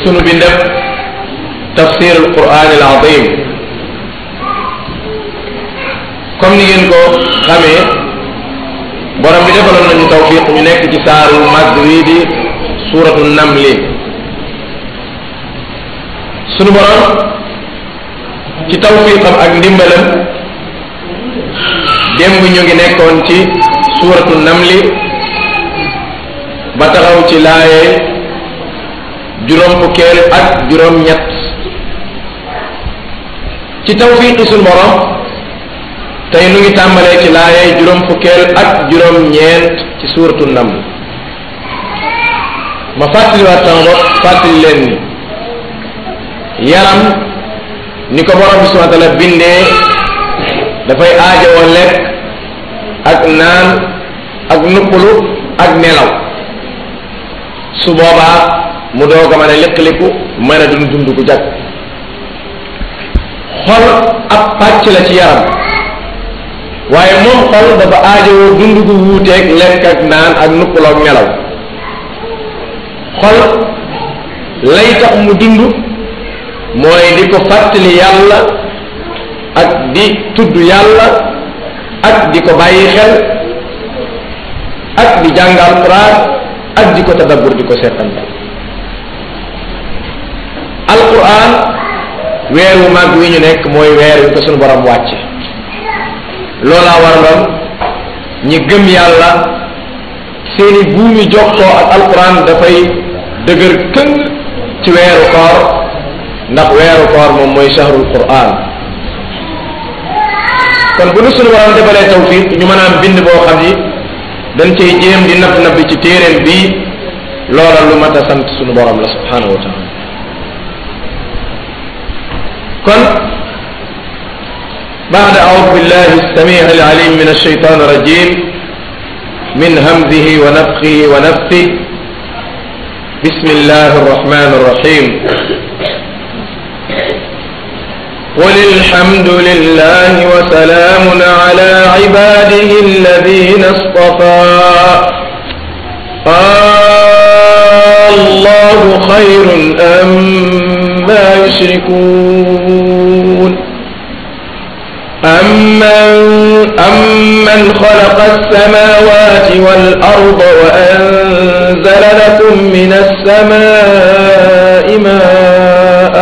sunu bindab tafsir al quran al azim comme ni ngeen ko xamee borom bi defaloon nañu tawfiq ñu nekk ci saaru màgg wii di suuratu namli sunu borom ci tawfiqam ak ndimbalam démb ñu ngi nekkoon ci suuratu namli ba taxaw ci laaye juróom fukkeel ak juróom ñett ci tawfiqi sunu borom tey nu ngi tàmbalee ci laaye juróom fukkeel ak juróom ñeent ci suuratu naml ma fàttaliwaat sama bopp fàttali leen ni yaram ni ko borom bi subhanahu wa taala bindee dafay aajowoo lekk ak naan ak nuppalu ak nelaw su boobaa mu doog a mën a liqliku mën a dund dund gu jag xol ab pàcc la ci yaram waaye moom xol dafa aajowoo dund gu wuuteeg lekk ak naan ak nuppaloo ak nelaw xol lay tax mu dund mooy di ko fàttali yàlla ak di tudd yàlla ak di ko bàyyi xel ak di jàng alquran ak di ko tadabbur di ko seetantal alquran weer wu mag wi ñu nekk mooy weer wi ko sunu borom wàcce loolaa waraloon ñi gëm yàlla seeni buumi jokkoo ak alquran dafay dëgër këng ci weeru koor ndax weeru koor moom mooy shahrul quran kon bu nu sunu borom defalee tawfiq ñu mën a am bind boo xam ni dañ cay jéem di napp napp ci téeréem bii loola lu mat a sant sunu borom la subhanahu wa taala kon بعد أعوذ بالله السميع العليم من الشيطان الرجيم من همزه ونفخه ونفثه بسم الله الرحمن الرحيم قل الحمد لله وسلام على عباده الذين اصطفى آه الله خير أم ما يشركون أمن, أمن خلق السماوات والأرض وأنزل لكم من السماء ماء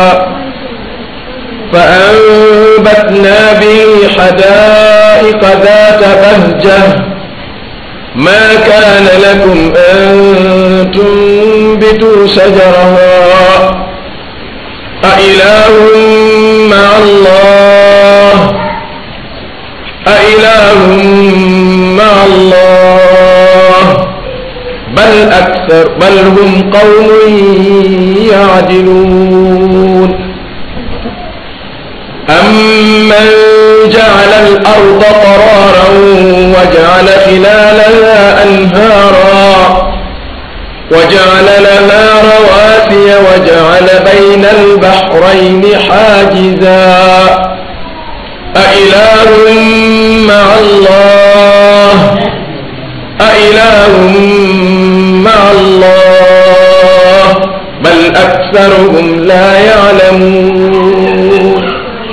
فأنبتنا به حدائق ذات بهجة ما كان لكم أن تنبتوا شجرها أإله مع الله أإله مع الله بل أكثر بل هم قوم يعدلون أمن جعل الأرض قرارا وجعل خلالها أنهارا وجعل لها رواسي وجعل بين البحرين حاجزا أإله مع الله أإله مع الله بل أكثرهم لا يعلمون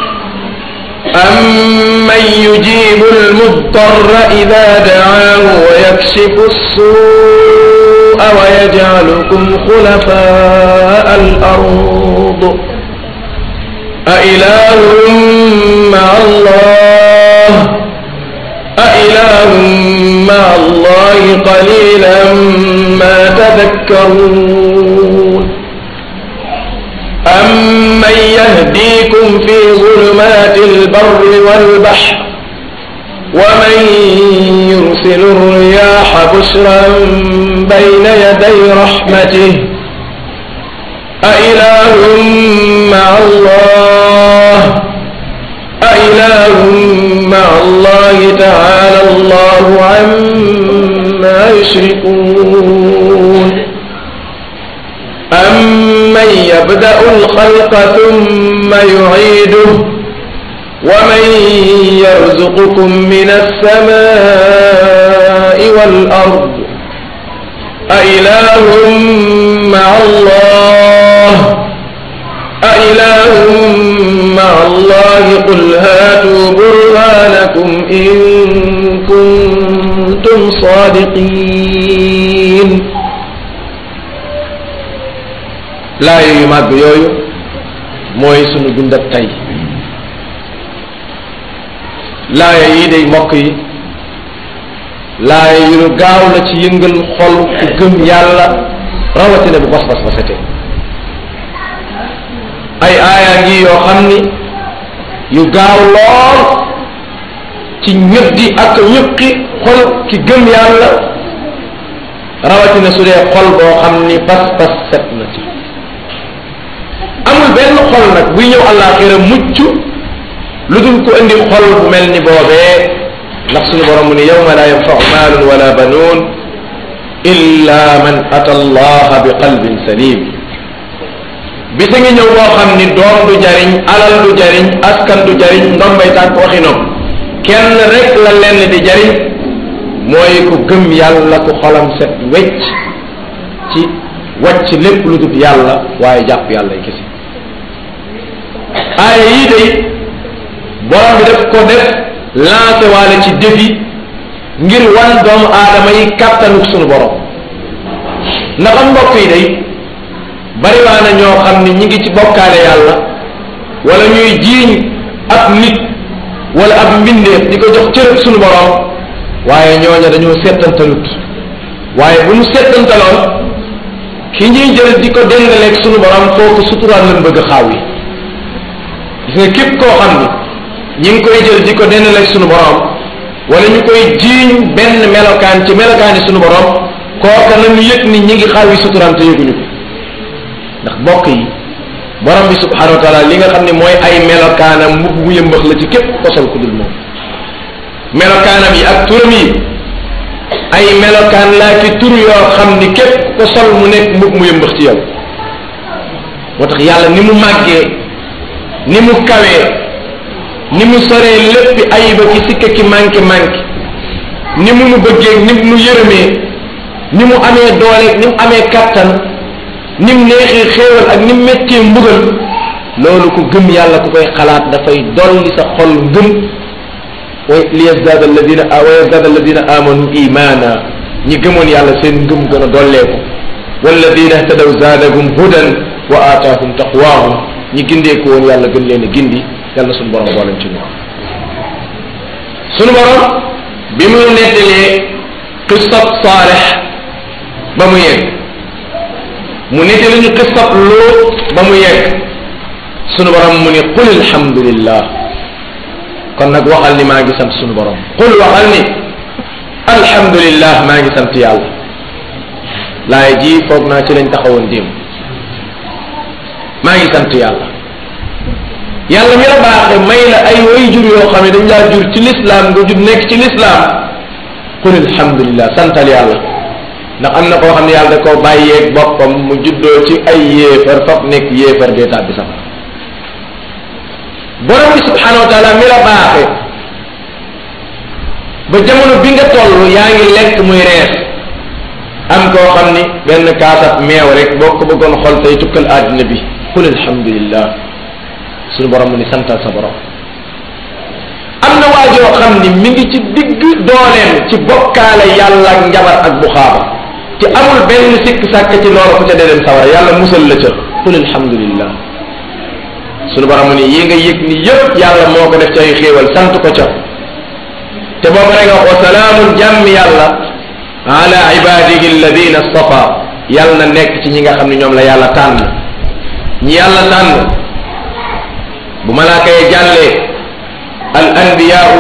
أمن يجيب المضطر إذا دعاه ويكشف السوء ويجعلكم خلفاء الأرض أإله مع الله أإله مع الله قليلا ما تذكرون أمن يهديكم في ظلمات البر والبحر ومن يرسل الرياح بشرا بين يدي رحمته أإله مع الله أإله مع الله تعالى الله عما يشركون أمن يبدأ الخلق ثم يعيده ومن يرزقكم من السماء والأرض أإله مع الله أإله مع الله قل هاتوا برهانكم إن كنتم صادقين laa yu màgg yooyu mooy sunu dundab tey laaya yi day mbokk yi laaya yu nu gaaw la ci yëngal xol ku gëm yàlla rawatina bu pas-pas ba setee ay aaya ngi yoo xam ni yu gaaw lool ci ñëddi ak ñëqi xol ki gëm yàlla rawatina su dee xol boo xam ni pas-pas set na ci amul benn xol nag buy ñëw àllaaxira mucc lu dul ko indi xol bu mel ni boobee ndax suñu borom mu ni yawma la yanfau maalun wala banuun illa man ata allaha bi qalbin salim bisa ngi ñëw boo xam ni doom du jariñ alal du jariñ askan du jariñ ndombay tànk waxi noonu kenn rek la lenn di jariñ mooy ku gëm yàlla ku xolam set wecc ci wàcc lépp lu dul yàlla waaye jàpp yàlla yi kese aaya yii day borom bi def ko def lancé waale ci défi ngir wan doomu aadama yi kàttanuk sunu borom ndax am mbokk yi day bariwaa na ñoo xam ni ñi ngi ci bokkaale yàlla wala ñuy jiiñ ab nit wala ab mbindeef di ko jox cërëb sunu borom waaye ñooña dañoo settantalut waaye bu ñu settantaloon ki ñuy jël di ko dendaleeg sunu borom kooku suturaan lañ bëgg xaaw yi gis nga képp koo xam ni ñi ngi koy jël di ko dendaleeg sunu borom wala ñu koy jiiñ benn melokaan ci melokaani sunu borom kooka nañu yëg ni ñi ngi xaaw yi suturaan te yëguñu ko ndax bokk yi borom bi subhanahu wa taala li nga xam ne mooy ay melokaanam mbubb mu yëmbax la ci képp kosol ku dul moom melokaanam yi ak turam yi ay melokaan laa ki tur yoo xam ni képp ko sol mu nekk mbubb mu yëmbax ci yow moo tax yàlla ni mu màggee ni mu kawee ni mu soree léppi ayiba ki sikka ki manqué manqué ni mu nu bëggee ni mu nu yërëmee ni mu amee dooleeg ni mu amee kattan ni mu neexee xéewal ak ni mu méttee mbugal loolu ku gëm yàlla ku koy xalaat dafay dolli sa xol ngëm wa li yazdaada alladina wa yazdaada alladina amanu imana ñi gëmoon yàlla seen ngëm gën a dolleeku walladina ihtadaw zaadahum hudan wa aataahum taqwaahum ñi gindeeku woon yàlla gën leen a gindi yàlla sunu borom booleen ci ñoom sunu borom bi mu nettalee qissab saalex ba mu yegg mu nettali ñu qissab lóot ba mu yegg sunu borom mu ni qul alhamdulillah kon nag waxal ni maa ngi sant sunu borom qul waxal ni alhamdulillah maa ngi sant yàlla laay ji foog naa ci lañ taxawoon démb maa ngi sant yàlla yàlla mi la baaxe may la ay way jur yoo xam ne dañ laa jur ci lislaam nga jur nekk ci lislaam qul alhamdulillah santal yàlla ndax am na koo xam ne yàlla da koo bàyyeeg boppam mu juddoo ci ay yéefar fab nekk yéefar dee tàbbi sax borom bi subhanahu wa taala mi la baaxe ba jamono bi nga toll yaa ngi lekk muy rees am koo xam ni benn kaasab meew rek boo ko bëggoon xol tey tukkal àddina bi qul alhamdulillah suñu borom mu ni santal sa borom am na waajoo xam ni mi ngi ci digg dooleem ci bokkaale yàlla ak njabar ak buxaaba ci amul benn sikk sàkk ci loolu ku ca dee dem sawara yàlla musal la ca qul alhamdulillah suñu borom mu ni yi nga yëg ni yëpp yàlla moo ko def ci ay xéewal sant ko ca te boobu rek nga wa salaamun jàmm yàlla ala ibadihi alladina stafa yàlla na nekk ci ñi nga xam ne ñoom la yàlla tànn ñi yàlla tànn bu malaaka yi jàllee al anbiyaau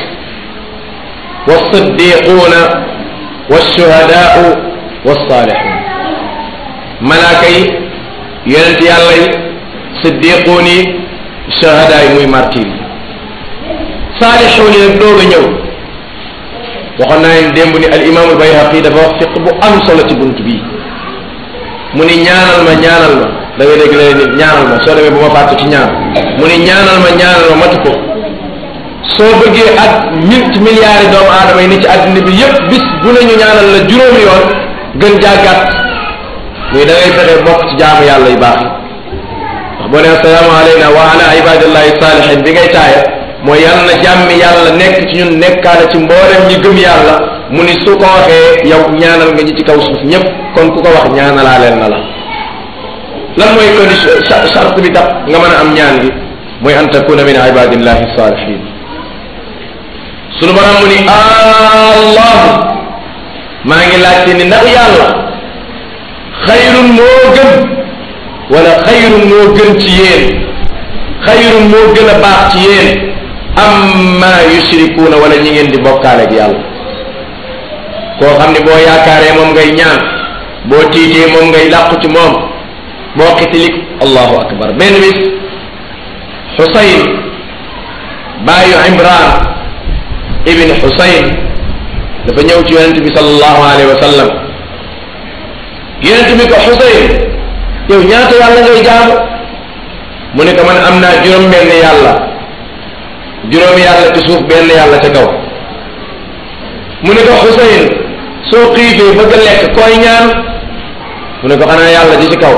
walsiddiquuna walshuhadaau walsaalixuun malaaka yi yonent yàlla yi siddiquun yi shuhadaa yi muy martir yi saalixuun yi nag doog a ñëw waxoon naa leen démb ni al imam al bayhaqi dafa wax fiq bu am solo ci bunt bii mu ni ñaanal ma ñaanal ma da ngay dégg leen nit ñaanal ma soo demee bu ma fàtte ci ñaan mu ni ñaanal ma ñaanal ma matu ko soo bëggee ak mille milliards yi doomu aadama yi ni ci àddina bi yépp bis bu ne ñu ñaanal la juróomi yoon gën jàggat muy da ngay fexe bokk ci jaamu yàlla yu baax yi ndax boo ne assalaamu alayna wa ala ibadillahi salihin bi ngay taaya mooy yàlla na jàmmi yàlla nekk ci ñun nekkaale ci mboolem ñi gëm yàlla mu ni su ko waxee yow ñaanal nga ñi ci kaw suuf ñépp kon ku ko wax ñaanalaaleel na la lan mooy condition charte bi tax nga mën a am ñaan gi mooy an takuna min ibadillahi salihin sunu borom mu ni allah maa ngi laajte ni ndax yàlla xayrun moo gën wala xayrun moo gën ci yéen xayrun moo gën a baax ci yéen amma yushrikuuna wala ñi ngeen di bokkaale ak yàlla koo xam ne boo yaakaaree moom ngay ñaan boo tiitee moom ngay làqu ci moom boo xitilik allahu akbar benn bis xusayn baayu imran ibn xusayn dafa ñëw ci yonent bi sallallahu alayhi wa sallam yonent bi ko xusayn yow ñaata yàlla ngay jaamu mu ne ko man am naa juróom benn yàlla juróomi yàlla ci suuf benn yàlla ca kaw mu ne ko xusayn soo xiifee bëgg a lekk koy ñaan mu ne ko xanaa yàlla ji ci kaw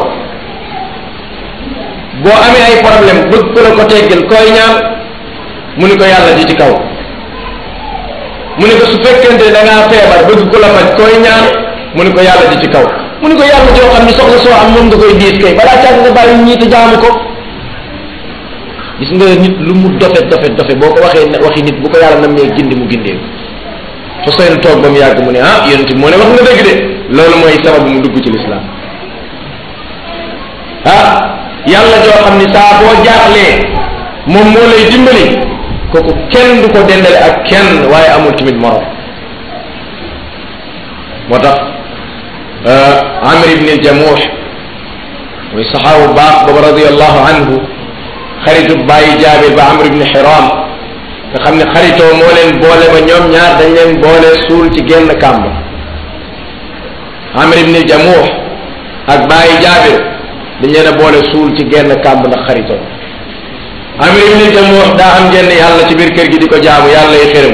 boo amee ay problème bëgg ku la ko teggil koy ñaan mu ne ko yàlla ji ci kaw mu ne ko su fekkente da ngaa feebar bëgg ku la faj koy ñaan mu ne ko yàlla ji ci kaw mu ne ko yàlla joo xam ni soxla soo am moom nga koy diis kay balaa càgg nga bàyyi ñii te jaamu ko gis nga nit lu mu dofe dofe dofe boo ko waxee waxi nit bu ko yàlla nam nee gindi mu gindee Xuseyn toog ba mu yàgg mu ne ah yonent bi moo ne wax nga dëgg de loolu mooy sababu mu dugg ci lislaam ah yàlla joo xam ni saa boo jaaxlee moom moo lay dimbali kooku kenn du ko dendale ak kenn waaye amul tamit morom moo tax amir ibn al-jamuh muy saxaabu baax booba radiallahu anhu xaritu bàyyi jaabir ba amr ibn xiram nga xam ne xaritoo moo leen boole ba ñoom ñaar dañ leen boole suul ci genn kàmb amr ibn al-jamuh ak bàyyi jaabir dañ leen a boole suul ci genn kàmb ndax xaritoo amir ibn al-jamuh daa am genn yàlla ci biir kër gi di ko jaamu yàlla yi xërëm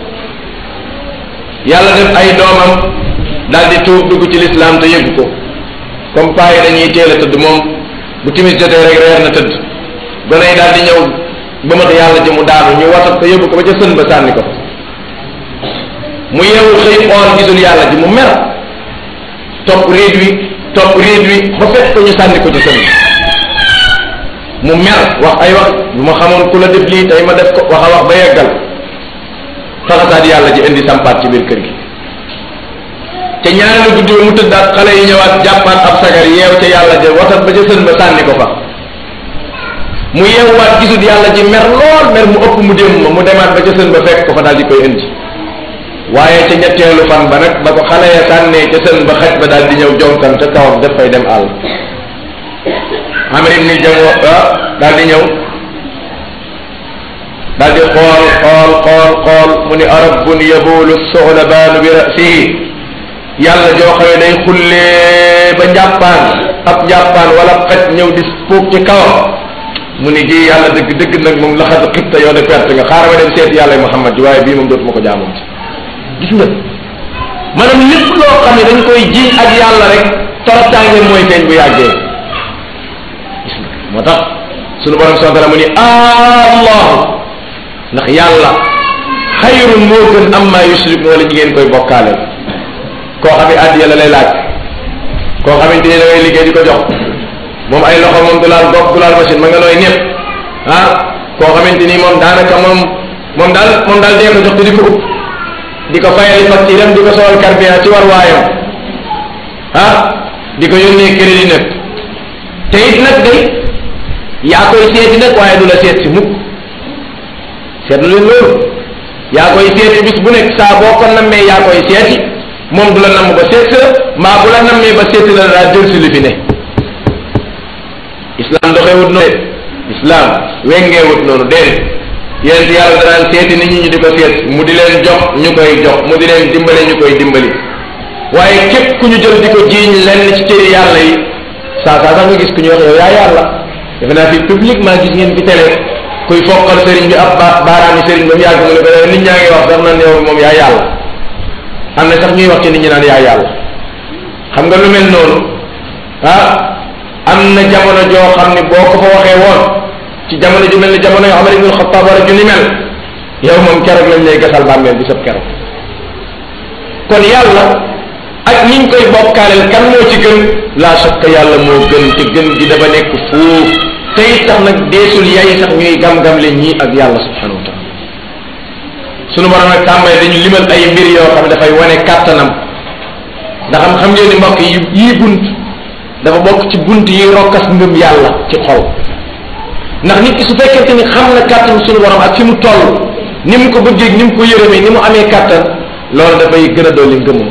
yàlla def ay doomam daal di tuub dugg ci lislaam te yëggu ko comme paa yi dañuy teel a tëdd moom bu timis jotee rek reer na tëdd gone yi daal di ñëw ba mat yàlla ji mu daanu ñu watat ko yóbbu ko ba ca sën ba sànni ko mu yeewu xëy xool gisul yàlla ji mu mer topp riid wi topp riid wi ba fekk ko ñu sànni ko ci sën mu mer wax ay wax bu ma xamoon ku la def lii tey ma def ko wax a wax ba yeggal faxasaat yàlla ji indi sampaat ci biir kër gi te ñaareelu guddi ba mu tëddaat xale yi ñëwaat jàppaat ab sagar yeew ca yàlla ja watat ba ca sën ba sànni ko fa mu yeewwaat gisul yàlla ji mer lool mer mu ëpp mu dem ma mu demaat ba ca sën ba fekk ko fa daal di koy indi waaye ca ñetteelu fan ba nag ba ko xale ya sànnee ca sën ba xaj ba daal di ñëw jonkan ca kawam daf fay dem àll amir ibn jamoo daal di ñëw daal di xool xool xool xool mu ni arabun yabulu soxlabaanu bi rasihi yàlla joo xamee day xullee ba njàppaan ab njàppaan wala xaj ñëw di puub ci kawam mu ni ji yàlla dëgg dëgg nag moom laxat xibta yow de perte nga xaaral ma dem seet yàlla Muhammad ji waaye bii moom dootuma ko jaamoon ci gis nga maanaam lépp loo xam ne dañ koy jiñ ak yàlla rek toroxtaange mooy feeñ bu yàggee gis nga moo tax sunu borom subhanahu wa taala mu ni allah ndax yàlla xayrun moo gën amma yushrikun wala ñi ngeen koy bokkaale koo xam ne addiya la lay laaj koo xamante ni da ngay liggéey di ko jox moom ay loxo moom du laal bopp du laal machine ma nga nooy ñëpp ah koo xamante ni moom daanaka moom moom daal moom daal dee ko jox te di ko upp di ko fayali facture am di ko solal carburant ci war waayam ah di ko yónnee crédit nag te it nag day yaa koy seeti nag waaye du la seet si mukk seetlu leen loolu yaa koy seeti bis bu nekk saa boo ko nammee yaa koy seeti moom du la namm ba seet la mbaa bu la nammee ba seeti la daa jël si li fi ne islam doxewut noonu islam wengeewut noonu déedéet yéen yàlla danaan seeti nit ñi ñu di ko seet mu di leen jox ñu koy jox mu di leen dimbale ñu koy dimbali waaye képp ku ñu jël di ko jiiñ lenn ci cëri yàlla yi saa saa sax nga gis ku ñu wax yow yaa yàlla defe naa fi publiquement gis ngeen fi télé kuy foqal sëriñ bi ab ba baaraami sëriñ ba mu yàgg mu ne ko yow nit ñaa ngi wax sax naan yow moom yaa yàlla am na sax ñuy wax ci nit ñi naan yaa yàlla xam nga lu mel noonu ah am na jamono joo xam ne boo ko fa waxee woon ci jamono ju mel ni jamono yoo Omar ibn Xattaab wala ju ni mel yow moom keroog lañ lay gasal bàmmeel bu sab keroog kon yàlla ak niñ koy bokkaaleel kan moo ci gën la shakka yàlla moo gën te gën gi dafa nekk fuuf te it tax nag deesul yaay sax ñuy gam-gam le ñii ak yàlla subhanahu wa taala sunu borom nag tàmbale dañu limal ay mbir yoo xam ne dafay wane kàttanam ndax xam xam ngeen ni mbokk yi yii bunt dafa bokk ci bunt yi rokkas ngëm yàlla ci xol ndax nit ki su fekkente ni xam na kàttan sunu borom ak fi mu toll ni mu ko bëggee ni mu ko yërëmee ni mu amee kàttan loolu dafay gën a dolli ngëmam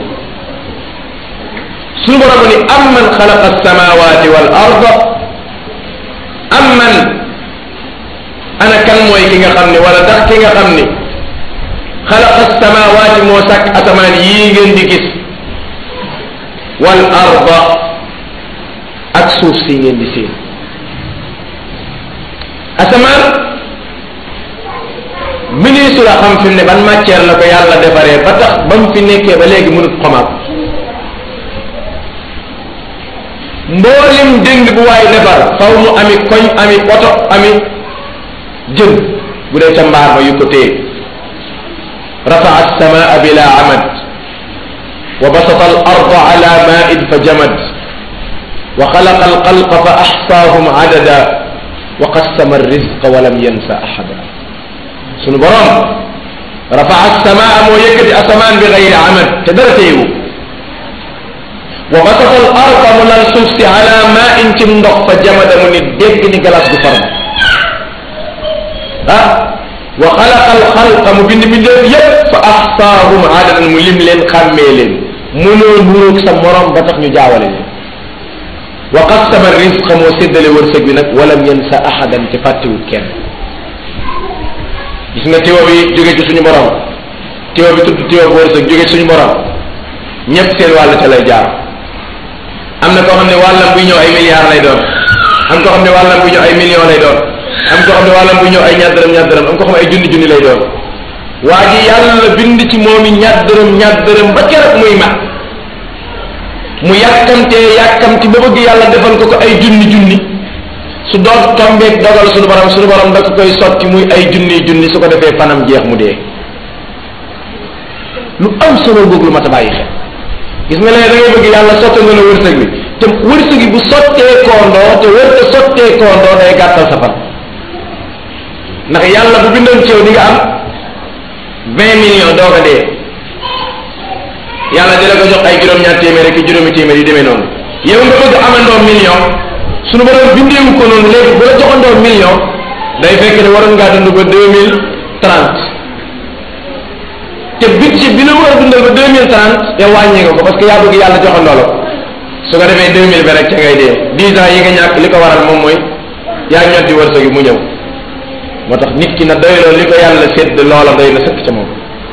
sunu borom ni amman xalaqa alsamawati wal arda amman ana kan mooy ki nga xam ni wala ndax ki nga xam ni xalaqa alsamawati moo sàkk asamaan yii ngeen di gis wal arda ak suuf si ngeen di seen asamaan ministre la xam fi mu ne ban matière la ko yàlla defaree ba tax ba mu fi nekkee ba léegi mënut xomaat mboolim dëng bu waay defar faw mu ami koñ ami oto ami jën bu dee ca mbaar ma yu ko téye rafaa alsamaa bila amad wa basata al arda ala main fa jamad wa xalaqa alxalqa fa axsaahum adada wa qassama alrizqa wa lam yansa ahada sunu borom rafaa alsamaa moo yëkkati asamaan bi gayri amad te dara téyewu wa basata al arda mu lal suuf si ala ma in ci ndox fa jamada mu ni dégg ni galas gu farma ah wa xalaqa al xalqa mu bind mbindeef yépp fa axsaahum adadan mu lim leen xàmmee leen mënoo nuróog sa morom ba tax ñu jaawale leen wa qassama risqa moo séddale wërsëg bi nag walam yansa ahadan te fàttewut kenn gis nga tiwa bi jóge ci suñu borom tiwa bi tudd tiwa bu wërsëg jóge ci suñu borom ñépp seen wàll ca lay jaar am na koo xam ne wàllam buy ñëw ay milliards lay doon am koo xam ne wàllam buy ñëw ay millions lay doon am koo xam ne wàllam buy ñëw ay ñaar dërëm ñaar dërëm am koo xam ne ay junni junni lay doon waa ji yàlla bind ci moom i ñaar dërëm ñaar dërëm ba keroog muy mat mu yàkkamtee yàkkamti ba bëgg yàlla defal ko ko ay junni junni su doon tombeeg dogal suñu borom suñu borom da ko koy sotti muy ay junni junni su ko defee fanam jeex mu dee lu am solo googu lu mat a bàyyi xel gis nga léegi da ngay bëgg yàlla sotti nga la wërsëg bi te wërsëg bi bu sottee koondoo te wër te sottee koondoo day gàttal sa fan ndax yàlla bu bindoon ci yow di nga am vingt millions doo ko dee yàlla di la ko jox ay juróom-ñaar téeméer ak juróomi téeméer yu demee noonu yow nga bëgg amandoo million suñu borom bindeewu ko noonu léegi bu la joxandoo million day fekk ne waroon ngaa dund ba deux mille trente te budget bi la war a dundal ba deux mille trente yow wàññi nga ko parce que yaa bëgg yàlla joxandoo la ko su ko defee deux mille vingt rek ca ngay dee dix ans yi nga ñàkk li ko waral moom mooy yaa ñoddi wërsëg yi mu ñëw moo tax nit ki na doyloo li ko yàlla sédd loola doy na sëkk ca moom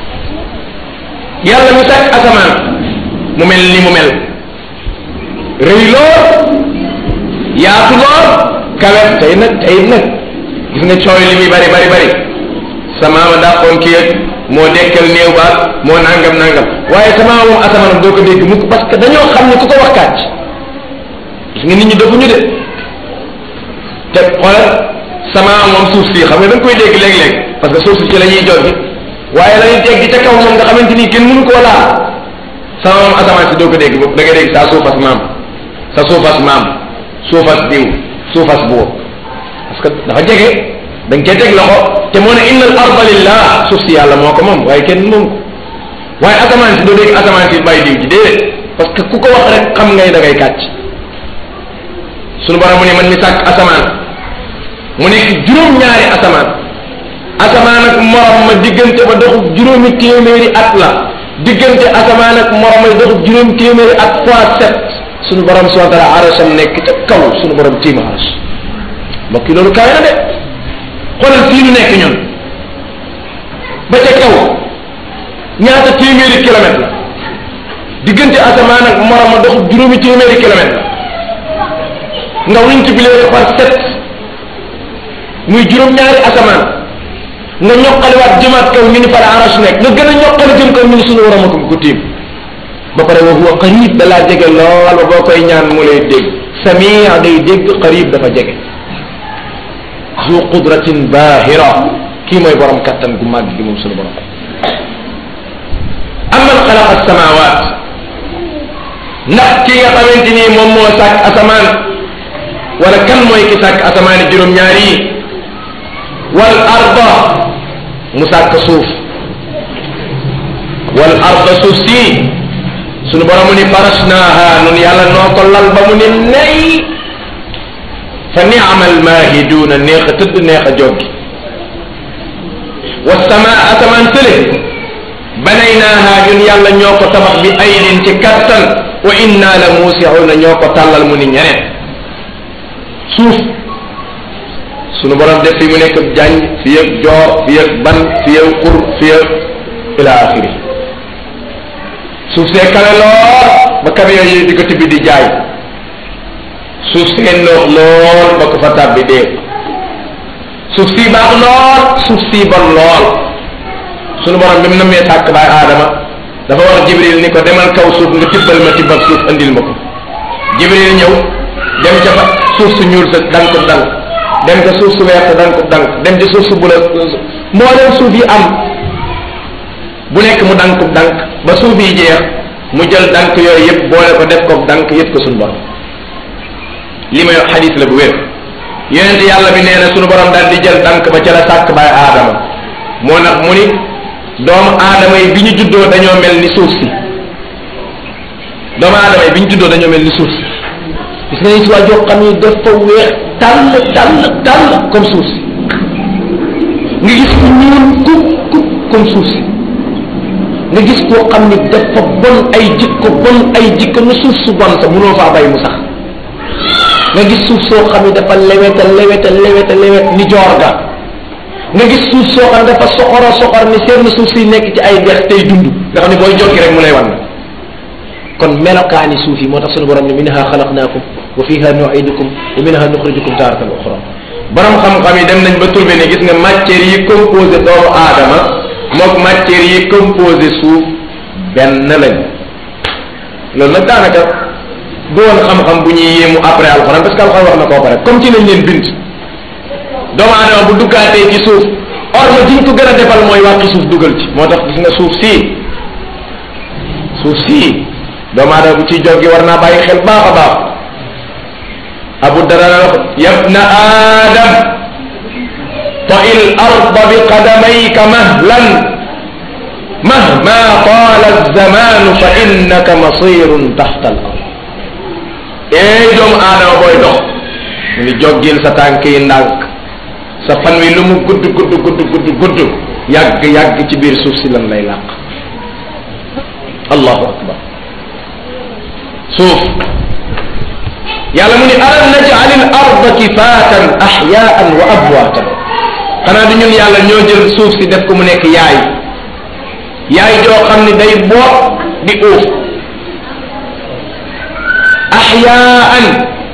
yàlla mi sàkk asamaan mu mel ni mu mel rëy lool yaatu lool kawe tey nag tey nag gis nga cooy li muy bari bari bari sa maama dàqoon kii ak moo dekkal néew baat moo nangam nangam waaye sama moom asamaanam doo ko dégg mukk parce que dañoo xam ne ku ko wax kàcc gis nga nit ñi defuñu de te xoolal sama moom suuf si xam nga da nga koy dégg léeg-léeg parce que suuf si ci la ñuy joggi waaye la ñuy dégg ca kaw moom nga xamante ni kenn mënu koo laal sama moom asamaan si doo ko dégg da nga dégg saa suufas maam sa suufas maam suufas diw suufas buur parce que dafa jege da nga cee teg loxo te moo ne inna al arda lillah suuf si yàlla moo ko moom waaye kenn moom ko waaye asamaan si doo dégg asamaan si bàyyi diw ji déedéet parce que ku ko wax rek xam ngay da ngay kàcc sunu borom mu ne man mi sàkk asamaan mu nekk juróom-ñaari asamaan asamaan ak morom ma diggante ba doxub juróomi téeméeri at la diggante asamaan ak morom ma doxub juróomi téeméeri at fois sept sunu borom subhanahu wa taala arasam nekk ca kaw sunu borom tiim aras mbokk yi loolu kawe na de xoolal fii ñu nekk ñun ba ca kaw ñaata téeméeri kilomètre la diggante asamaan ak morom ma doxub juróomi téeméeri kilomètre la nga multiplier ko par sept muy juróom-ñaari asamaan nga ñoqaliwaat jëmaat kaw ñu ni fa la aras nekk nga gën a ñoqali jëm kaw ñu ni suñu waram ko ko tiim ba pare wa huwa qarib da laa jege lool ba boo koy ñaan mu lay dégg samia day dégg qarib dafa jege zu qudratin bahira kii mooy borom kattan gu màgg gi moom sunu borom aman xalaqa samawat ndax ki nga xamante ni moom moo sàkk asamaan wala kan mooy ki sàkk asamaani juróom-ñaar yi wal arda mu sàkk suuf wal arda suuf si sunu borom mu ni farasnaaha nun yàlla noo ko lal ba mu ni nay fa niamal maahiduuna neex a tëdd neex a joggi wa samaa asamaan tële banaynaaha ñun yàlla ñoo ko tabax bi aydin ci kattan wa inna la muusiuuna ñoo ko tàllal mu ni ñeneen suuf sunu borom def fi mu nekk jànj fi yëg joor fi yëg ban fi yëg xur fi yëg ila axiri suuf see kawe lool ba camion yi di ko tibbi di jaay suuf see noox lool ba ko fa tàbbi dee suuf si baax lool suuf si bon lool sunu borom bi mu nammee sàkk baay aadama dafa wax jibril ni ko demal kaw suuf nga tibbal ma tibbal suuf andil ma ko jibril ñëw dem ca fa suuf su ñuul sa dank dank dem ca suuf su weex sa dank dank dem ci suuf su bula mboolem suuf yi am bu nekk mu dank dank ba suuf yi jeex mu jël dank yooyu yëpp boole ko def ko dank yëpp ko suñu borom li may wax xadis la bu wér yonent yàlla bi nee na suñu borom daal di jël dank ba ca la sàkk baay aadama moo nag mu ni doomu aadama yi bi ñu juddoo dañoo mel ni suuf si doomu aadama yi bi ñu juddoo dañoo mel ni suuf si gis nga ni si waa joo xam ni dafa weex tàll tàll tàll comme suuf si nga gis ku ñuul kuk kuk comme suuf si nga gis koo xam ni dafa bon ay jikko bon ay jikko nu suuf su bon sa mënoo faa bay mu sax nga gis suuf soo xam ni dafa leweta leweta leweta lewet ni joor ga nga gis suuf soo xam ne dafa soxora soxor ni seen suuf si nekk ci ay dex tey dund nga xam ne booy jokki rek mu lay wan kon melokaani suuf yi moo tax sunu borom ne minha xalaqnaakum wa fiha nuidukum wa minha nuxrijukum taaratan uxra borom xam-xam yi dem nañ ba trouvé ne gis nga matière yi composé doomu aadama mook matière yi composé suuf benn lañ loolu nag daanaka du woon xam-xam bu ñuy yéemu après alxuraan parce que alxuraan wax na koo pare comme ci lañ leen bind doomu aadama bu duggaatee ci suuf orma jiñ ko gën a defal mooy wàqi suuf dugal ci moo tax gis nga suuf sii suuf sii doomu aadama bu ciy joggi war naa bàyyi xel baax a baax abu dara wax yabna aadam طئ الأرض بقدميك مهلا مهما طال الزمان فإنك مصير تحت الأرض اي دوم آدم بوي دوخ ni joggil sa tànk yi ndànk sa fan wi lu mu gudd gudd gudd gudd gudd yàgg yàgg ci biir suuf si lan lay làq allahu akbar suuf yàlla mu ni alam naj'al al arda kifaatan ahyaan wa abwaatan xanaa du ñun yàlla ñoo jël suuf si def ko mu nekk yaay yaay joo xam ni day boot di uuf ahyaan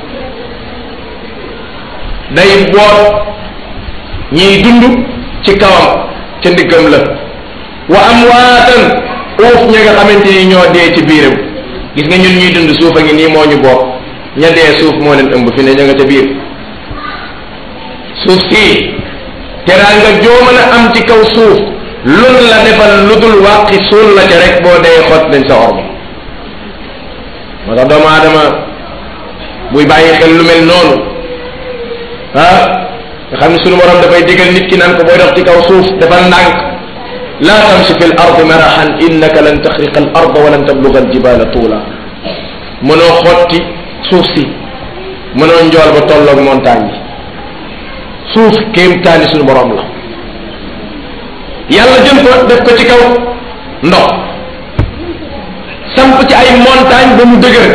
day boot ñiy dund ci kawam ca ndiggam la wa amwaatan uuf ña nga xamante ni ñoo dee ci biiram gis nga ñun ñuy dund suuf a ngi nii moo ñu boot ña dee suuf moo leen ëmb fi ne ña nga ca biir suuf sii teraa nga joo mën a am ci kaw suuf lun la defal lu dul wàqi suul la ca rek boo dee xot nañ sa orma moo tax doomu aadama buy bàyyi xel lu mel noonu ah nga xam ne sunu borom dafay digal nit ki naan ko booy dox ci kaw suuf defal ndànk laa tamshi fi l ardi marahan innaka lan taxriqa al arda wa lan tabluga al jibala tuula mënoo xotti suuf si mënoo njool ba tolloog montagne yi suuf kéemtaani sunu borom la yàlla jël ko def ko ci kaw ndox samp ci ay montagne ba mu dëgër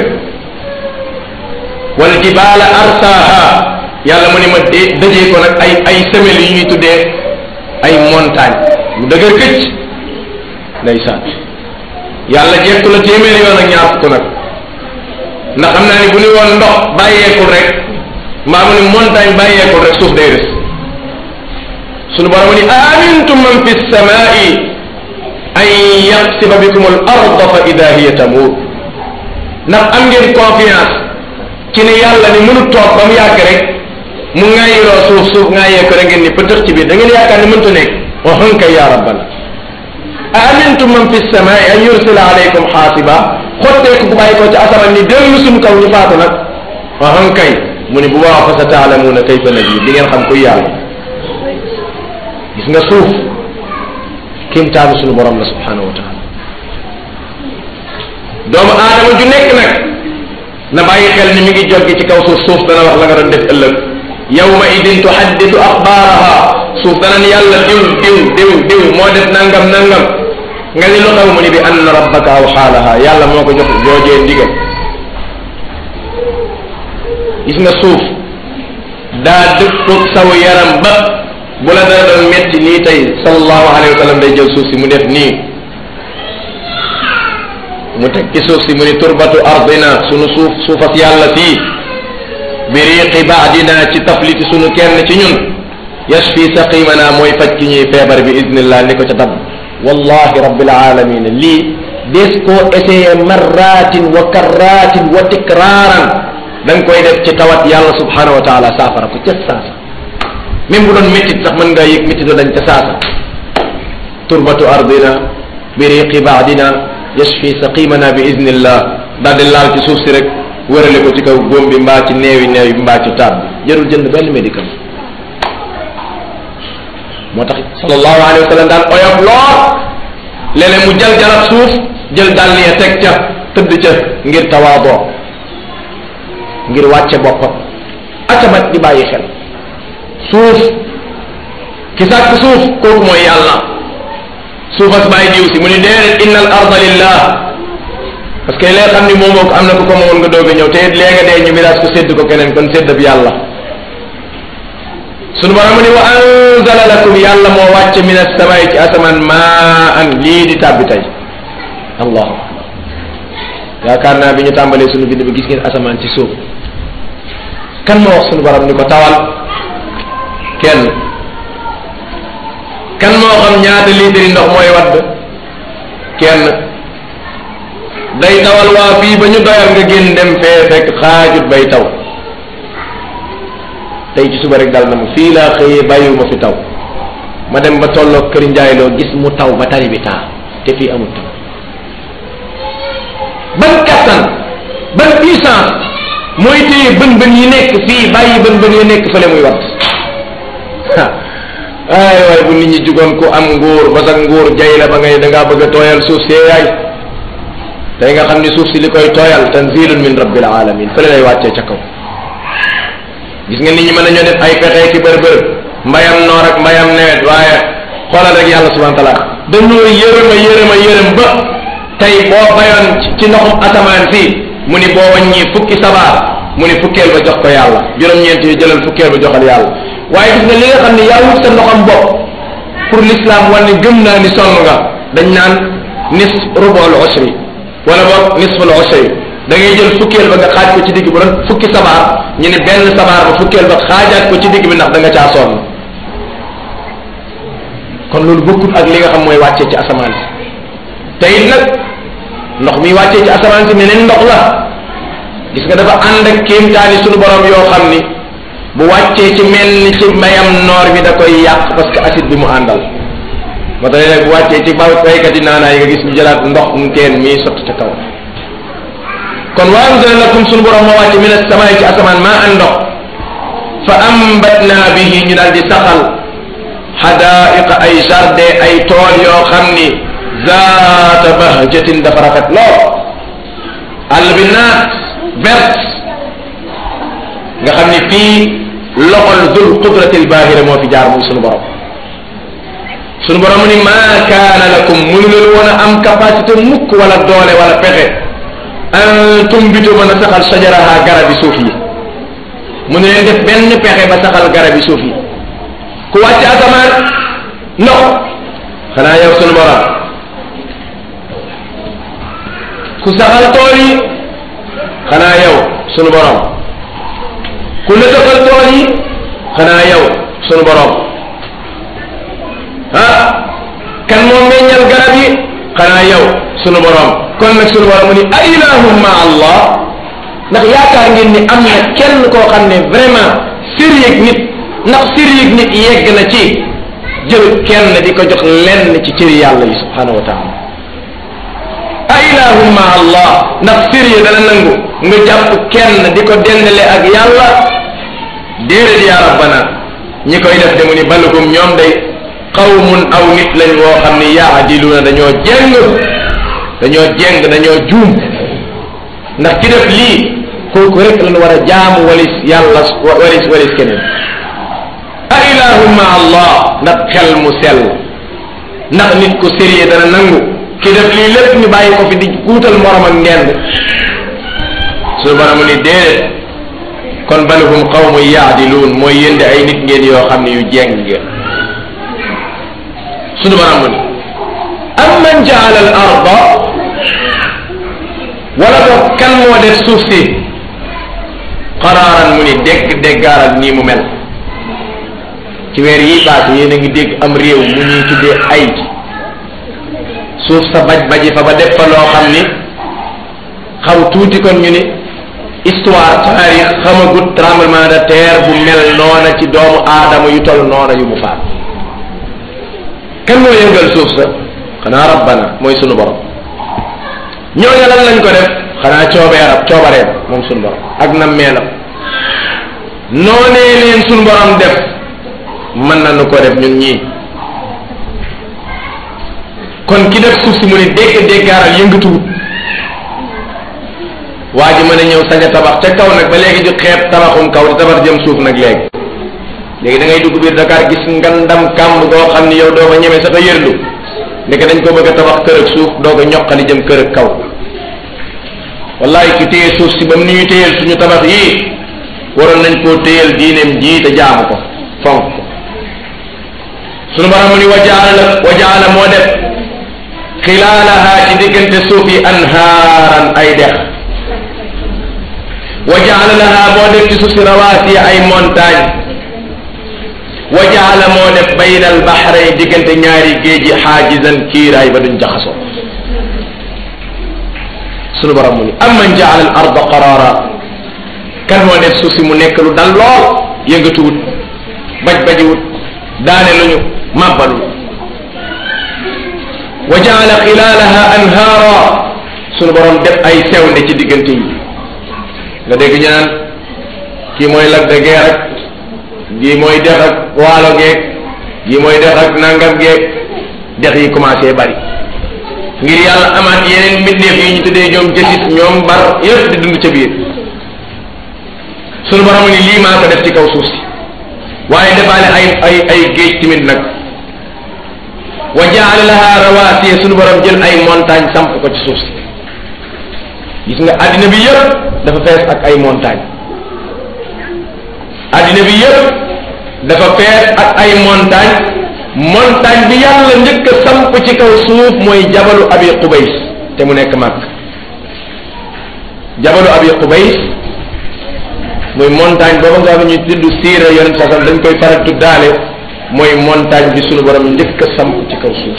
wal jibaala arsaaha yàlla mu ni ma dee dajee ko nag ay ay semelles yu ñuy tuddee ay montagne mu dëgër këcc ndeysaan yàlla jekku la téeméeri yoon ak ñaar fukk nag ndax xam naa ni bu ni woon ndox bàyyeekul rek mbaa mu ni montagne bàyyeekul rek suuf day rës sunu borom ni amintum man fi samai an yaxsiba bikum al arda fa ida hiya tamuur ndax am ngeen confiance ci ne yàlla ni mënu toog ba mu yàgg rek mu ŋaayiloo suuf suuf ŋaayee ko rek ngeen ni pëtëx ci biir da ngeen yaakaar ne mënta nekk wa hanka ya rabbana a amintum man fi samaai an yursila alaykum xaasiba xotteeku ku bàyyi ko ci asamaan ni dellu suñ kaw ñu faatu nag wa hankay mu ni bu baax fa sa taalamuuna kayfa najib di ngeen xam kuy yàlla gis nga suuf kéemtaanu suñu borom la subhanahu wa taala doomu aadama ju nekk nag na bàyyi xel ni mi ngi joggi ci kaw suuf suuf dana wax la nga doon def ëllëg yawma idin tuhadditu axbaaraha suuf dana ni yàlla diw diw diw diw moo def nangam nangam nga ni lu xew mu ni bi anna rabbaka aw xaalaha yàlla moo ko jox joojee ndigal gis nga suuf daa dëppoog saw yaram ba bu la dara doon metti nii tey sallallahu alayhi wa sallam day jël suuf si mu def nii mu teg ci suuf si mu ni turbatu ardina sunu suuf suufas yàlla fii bi riqi baadina ci tafliti sunu kenn ci ñun yashfi saqimana mooy faj ki ñuy feebar bi idnillah ni ko ca tab wallahi rabbil alamin lii des koo essayé marratin wa karratin wa tikraaran da nga koy def ci tawat yàlla subhanahu wa taala saafara ko ca saasa même bu doon méttit sax mën ngaa yëg méttit dañ ca saasa turbatu ardina bi riqi baadina yashfi saqimana bi idnillah daal di laal ci suuf si rek wërale ko ci kaw góom bi mbaa ci neewi neew bi mbaa ci taab bi jarul jënd benn médicament moo tax sallallahu alayhi wa sallam daan oyof lool léeg-léeg mu jël jarab suuf jël dàll ya teg ca tëdd ca ngir tawaadoo ngir wàcce boppam akamat di bàyyi xel suuf ki sàkk suuf kooku mooy yàlla suufas bàyyi diw si mu ni déedéet inna al arda lillah parce que lee xam ni moom moo ko am na ko ko moomoon nga doog a ñëw te it lee nga dee ñu miraas ko sédd ko keneen kon sédd bi yàlla sunu borom ni wa anzala lakum yàlla moo wàcce min as-samaa'i ci asamaan maan lii di tàbbi tey allahu akbar yaakaar naa bi ñu tàmbalee sunu bind bi gis ngeen asamaan ci suuf kan moo wax sunu borom ni ko tawal kenn kan moo xam ñaata liitri ndox mooy wadd kenn day tawal waa fii ba ñu doyal nga génn dem fee fekk xaajut bay taw tey ci suba rek dal na ma fii laa xëyee bàyyiwuma fi taw ma dem ba tolloog kër njaay loo gis mu taw ba tari bi taa te fii amul taw ban kattan ban puissance mooy téye bën bën yi nekk fii bàyyi bën bën yi nekk fële muy wat ay waay bu nit ñi jugoon ku am nguur ba sa nguur jay la ba ngay da ngaa bëgg a tooyal suuf see yaay tey nga xam ni suuf si li koy tooyal tanzilun min rabbil alamin fële lay wàccee ca kaw gis nga nit ñi mën nañoo def ay pexe ki bër bër mbayam noor ak mbayam nawet waaye xoolal rek yàlla subhanahu wa taala dañoo yërëma yërëma yërëm ba tey boo bayoon ci ndoxum asamaan si mu ni boo wàññi fukki sabaar mu ni fukkeel ba jox ko yàlla juróom-ñeent yi jëlal fukkeel ba joxal yàlla waaye gis nga li nga xam ne yaa wut sa ndoxam bopp pour l'islam wan ne gëm naa ni sonn nga dañ naan nis rubul usri wala boog nisful usri da ngay jël fukkeel ba nga xaaj ko ci digg bu doon fukki sabaar ñu ne benn sabaar ba fukkeel ba xaajaat ko ci digg bi ndax da nga caa sonn kon loolu bokkul ak li nga xam mooy wàccee ci asamaan si te it nag ndox mi wàccee ci asamaan si meneen ndox la gis nga dafa ànd ak kéemtaani sunu borom yoo xam ni bu wàccee ci mel ni ci mbayam noor bi da koy yàq parce que acide bi mu àndal moo tax nag bu wàccee ci ba baykat yi naanaay nga gis ñu jëlaat ndox mu teen mii sotti ca kaw kon wa anzala lakum sunu borom moo wàcce min as-samaay ci asamaan maa an ndox fa ambatna bihi ñu daal di saxal xadaaiqa ay jardin ay tool yoo xam ni zaata bahjatin dafa rafet lool àll bi naat vert nga xam ni fii loxol dul qudratil baahira moo fi jaar muy sunu borom sunu borom mu ni maa kaana lakum mënu leen woon a am capacité mukk wala doole wala pexe an tumbitu mën a saxal sajaraha garabi suuf yi mënu leen def benn pexe ba saxal garabi suuf yi ku wàcc asamaan ndox xanaa yow sunu borom ku saxal tool yi xanaa yow sunu borom ku nëtëfal tool yi xanaa yow sunu borom ah kan moo meññal garab yi xanaa yow sunu borom kon nag sunu borom mu ni a ilahum ma allah ndax yaakaar ngeen ni am na kenn koo xam ne vraiment sérieux nit ndax sérieux nit yegg na ci jël kenn di ko jox lenn ci cëri yàlla yi subhanahu wa taala a ilahum ma allah ndax sérieux dana nangu nga jàpp kenn di ko dendale ak yàlla déedéet yaa rabbana ñi koy def de mu ni balugum ñoom day qawmun aw nit lañ woo xam ni yaadiluuna dañoo jeng dañoo jeng dañoo juum ndax ki def lii kooku rek lañ war a jaamu walis yàlla walis walis keneen a ilahum ma allah ndax xel mu sell ndax nit ku sérieux dana nangu ki def lii lépp ñu bàyyi ko fi di guutal morom ak ngend suñu borom ni déedéet kon balhum qawmu yaadiluun mooy yénde ay nit ngeen yoo xam ne yu jeng ngeen suñu borom mu ni am man jaala al arda wala boog kan moo def suuf si qaraaran mu ni dégg déggaaral nii mu mel ci weer yi paase yéen a ngi dégg am réew mu ñuy tuddee ay suuf sa baj baji fa ba def fa loo xam ni xaw tuuti kon ñu ni histoire taarix xamagut tremblement de terre bu mel noona ci doomu aadama yu toll noona yu mu faat kan moo yëngal suuf sa xanaa rabbana mooy sunu borom ñooñu lan lañ ko def xanaa coobeeram coobareem moom sunu borom ak nam meelam noonee leen sunu borom def mën nañu ko def ñun ñii kon ki def suuf si mu ni dégg déggaaral yëngatuwut waa ji mën a ñëw sañ a tabax ca kaw nag ba léegi di xeeb tabaxum kaw di tabax jëm suuf nag léegi léegi da ngay dugg biir Dakar gis ngandam kàmb goo xam ni yow doo ko ñeme sax a yërlu ndeke dañ ko bëgg a tabax kër ak suuf doo ko ñoqali jëm kër ak kaw wallahi ki téye suuf si ba mu ni ñu téyeel suñu tabax yii waroon nañ koo téyeel diineem jii te jaamu ko fonk ko sunu borom mu ni wajaala wajaala moo def xilaalaha ci diggante suuf yi anhaaran ay dex wa jaala laha moo def ci suuf si rawaasiya ay montagne wa jaala moo def bayna al baxray diggante ñaari géej yi xaajizan kiiraay ba duñ jaxasoo sunu borom mu ni am man jaala al arda qaraara kan moo def suuf si mu nekk lu dal lool yëngatuwut baj bajiwut daane luñu màbbalul wa jaala xilaalaha anhaara sunu borom def ay sewnde ci diggante yi nga dégg ñu naan kii mooy lag de guerre ak gii mooy dex ak waalo geeg gii mooy dex ak nangam geeg dex yi commencé bari ngir yàlla amaat yeneen mbindeef yi ñu tuddee ñoom jësit ñoom bar yëpp di dund ca biir sunu borom ni lii maa ko def ci kaw suuf si waaye defaale ay ay ay géej timit nag wa jaala laha rawaasiya sunu borom jël ay montagne samp ko ci suuf si gis nga addina bi yëpp dafa fees ak ay montagne addina bi yëpp dafa fees ak ay montagne montagne bi yàlla njëkk a samp ci kaw suuf mooy jabalu abi qubays te mu nekk màkk jabalu abi qubays muy montagne booba nga xam ne ñu tudd siira yonent sasam dañ koy faral tuddaale mooy montagne bi sunu borom njëkk a samp ci kaw suuf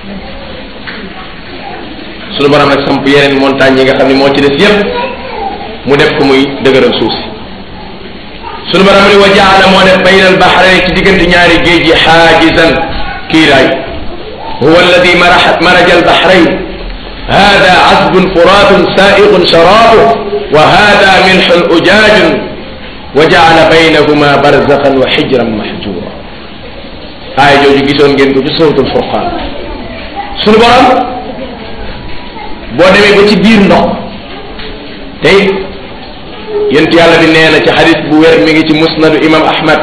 sunu borom nag samp yeneen montagne yi nga xam ne moo ci des yépp mu def ko muy dëgëral suuf si sunu borom ni wa jaala moo def bayna al bahrayn ci diggante ñaari géej yi xaajizan kiiraay huwa alladi maraja al bahrayn hada asbun furatun saiqun sharabu wa hada milhun ujajun wa jaala baynahuma barzaqan wa xijran mahjura aaya jooju gisoon ngeen ko ci suratul furqan sunu borom boo demee ba ci biir ndox tey yent yàlla bi nee na ci xadis bu wér mi ngi ci musnadu imam ahmad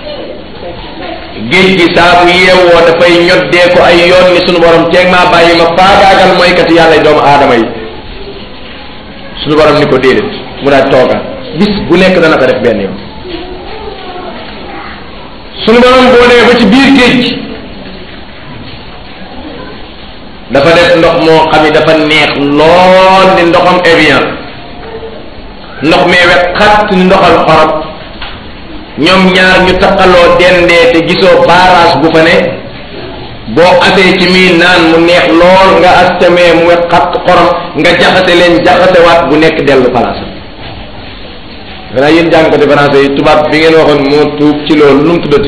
géej gi saa bu yeewoo dafay ñoddee ko ay yoon ni sunu borom teeg maa bàyyi ma faagaagal mooykati yàlla doomu aadama yi sunu borom ni ko déedéet mu daal toogal bis bu nekk dana ko def benn yoon sunu borom boo demee ba ci biir géej gi dafa def ndox moo xam ni dafa neex lool ni ndoxam Evian ndox mee wet xat ni ndoxal xorom ñoom ñaar ñu taqaloo dendee te gisoo barrage bu fa ne boo asee ci mii naan mu neex lool nga as camee mu wet xat xorom nga jaxase leen jaxasewaat bu nekk dellu palaasam danaa yéen jàngkati français yi tubaab bi ngeen waxoon moo tuub ci loolu nu mu tuddati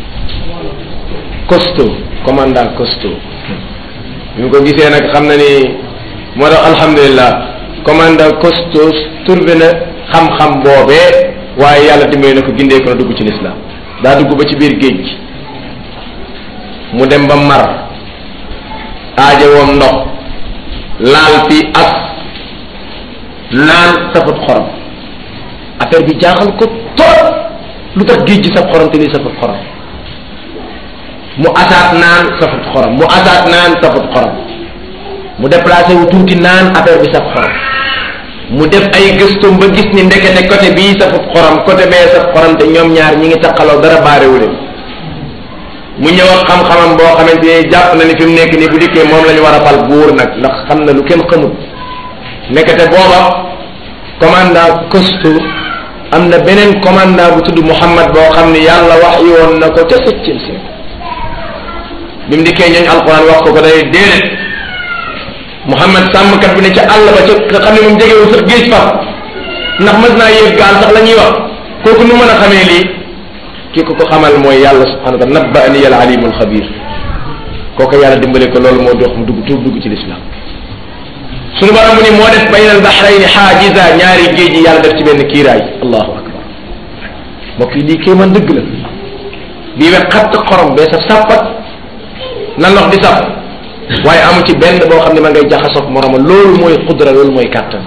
costaud commandant costaud bi mu ko gisee nag xam na ni moo tax alhamdulilah commandant costaud trouvé na xam-xam boobee waaye yàlla dimbali na ko gindee ko na dugg ci lislaam daa dugg ba ci biir géej gi mu dem ba mar aaja woom ndox laal fi as naan safut xorom affaire bi jaaxal ko trop lu tax géej gi saf xorom te nii safut xorom mu asaat naan safut xorom mu asaat naan safut xorom mu déplacé wu tuuti naan affaire bi saf xorom mu def ay gëstum ba gis ni ndekete côté bii safut xorom côté bee saf xorom te ñoom ñaar ñi ngi taqaloo dara baarewu leen mu ñëw ak xam-xamam boo xamante ni jàpp na ni fi mu nekk nii bu dikkee moom la ñu war a fal buur nag ndax xam na lu kenn xamut nekkate booba commandant costaud am na beneen commandant bu tudd Muhammad boo xam ni yàlla wax yoon na ko ca sëccil si bi mu dikkee ñooñ alquran wax ko ko day déedéet Muhammad sàmmkat bi ne ca àll ba ca nga xam ne moom jegewul sax géej fa ndax mës naa yéeg gaal sax la ñuy wax kooku nu mën a xamee lii ki ko ko xamal mooy yàlla subhanahu wa taala nabba ani al alimul xabir kooku yàlla dimbale ko loolu moo dox mu dugg tuub dugg ci lislaam suñu borom mu ni moo def bayna al bahrayni xaajiza ñaari géej yi yàlla def ci benn kiiraay allahu akbar mbokk yi lii kéemaan dëgg la bii we xatt xorom bee saf sàppat na ndox di saf waaye amu ci benn boo xam ne ma ngay jaxasoog moroma loolu mooy xudra loolu mooy kàttan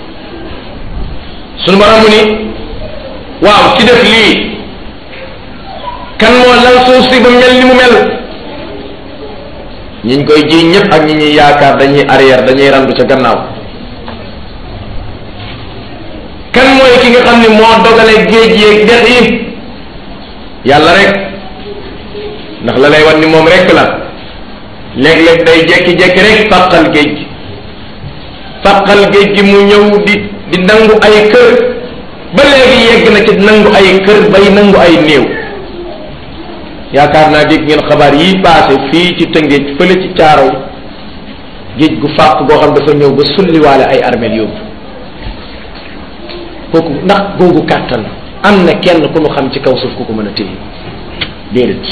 suñu borom mu ni waaw ci def lii kan moo lal suuf si ba mel ni mu mel ñiñ koy ji ñëpp ak ñi ñuy yaakaar dañuy arrière dañuy randu ca gannaaw kan mooy ki nga xam ni moo dogale géej yeeg dex yi yàlla rek ndax la lay wan ni moom rek la léeg-léeg day jekki-jekki rek fàqal géej gi fàqal géej gi mu ñëw di di nangu ay kër ba léegi yegg na ci nangu ay kër bay nangu ay néew yaakaar naa dégg ngeen xabaar yi passé fii ci tëngéej fële ci caaro géej gu fàq goo xam dafa ñëw ba sulliwaale ay armeel yóbbu kooku ndax googu kàttan am na kenn ku nu xam ci kaw suuf ku ko mën a téye déedéet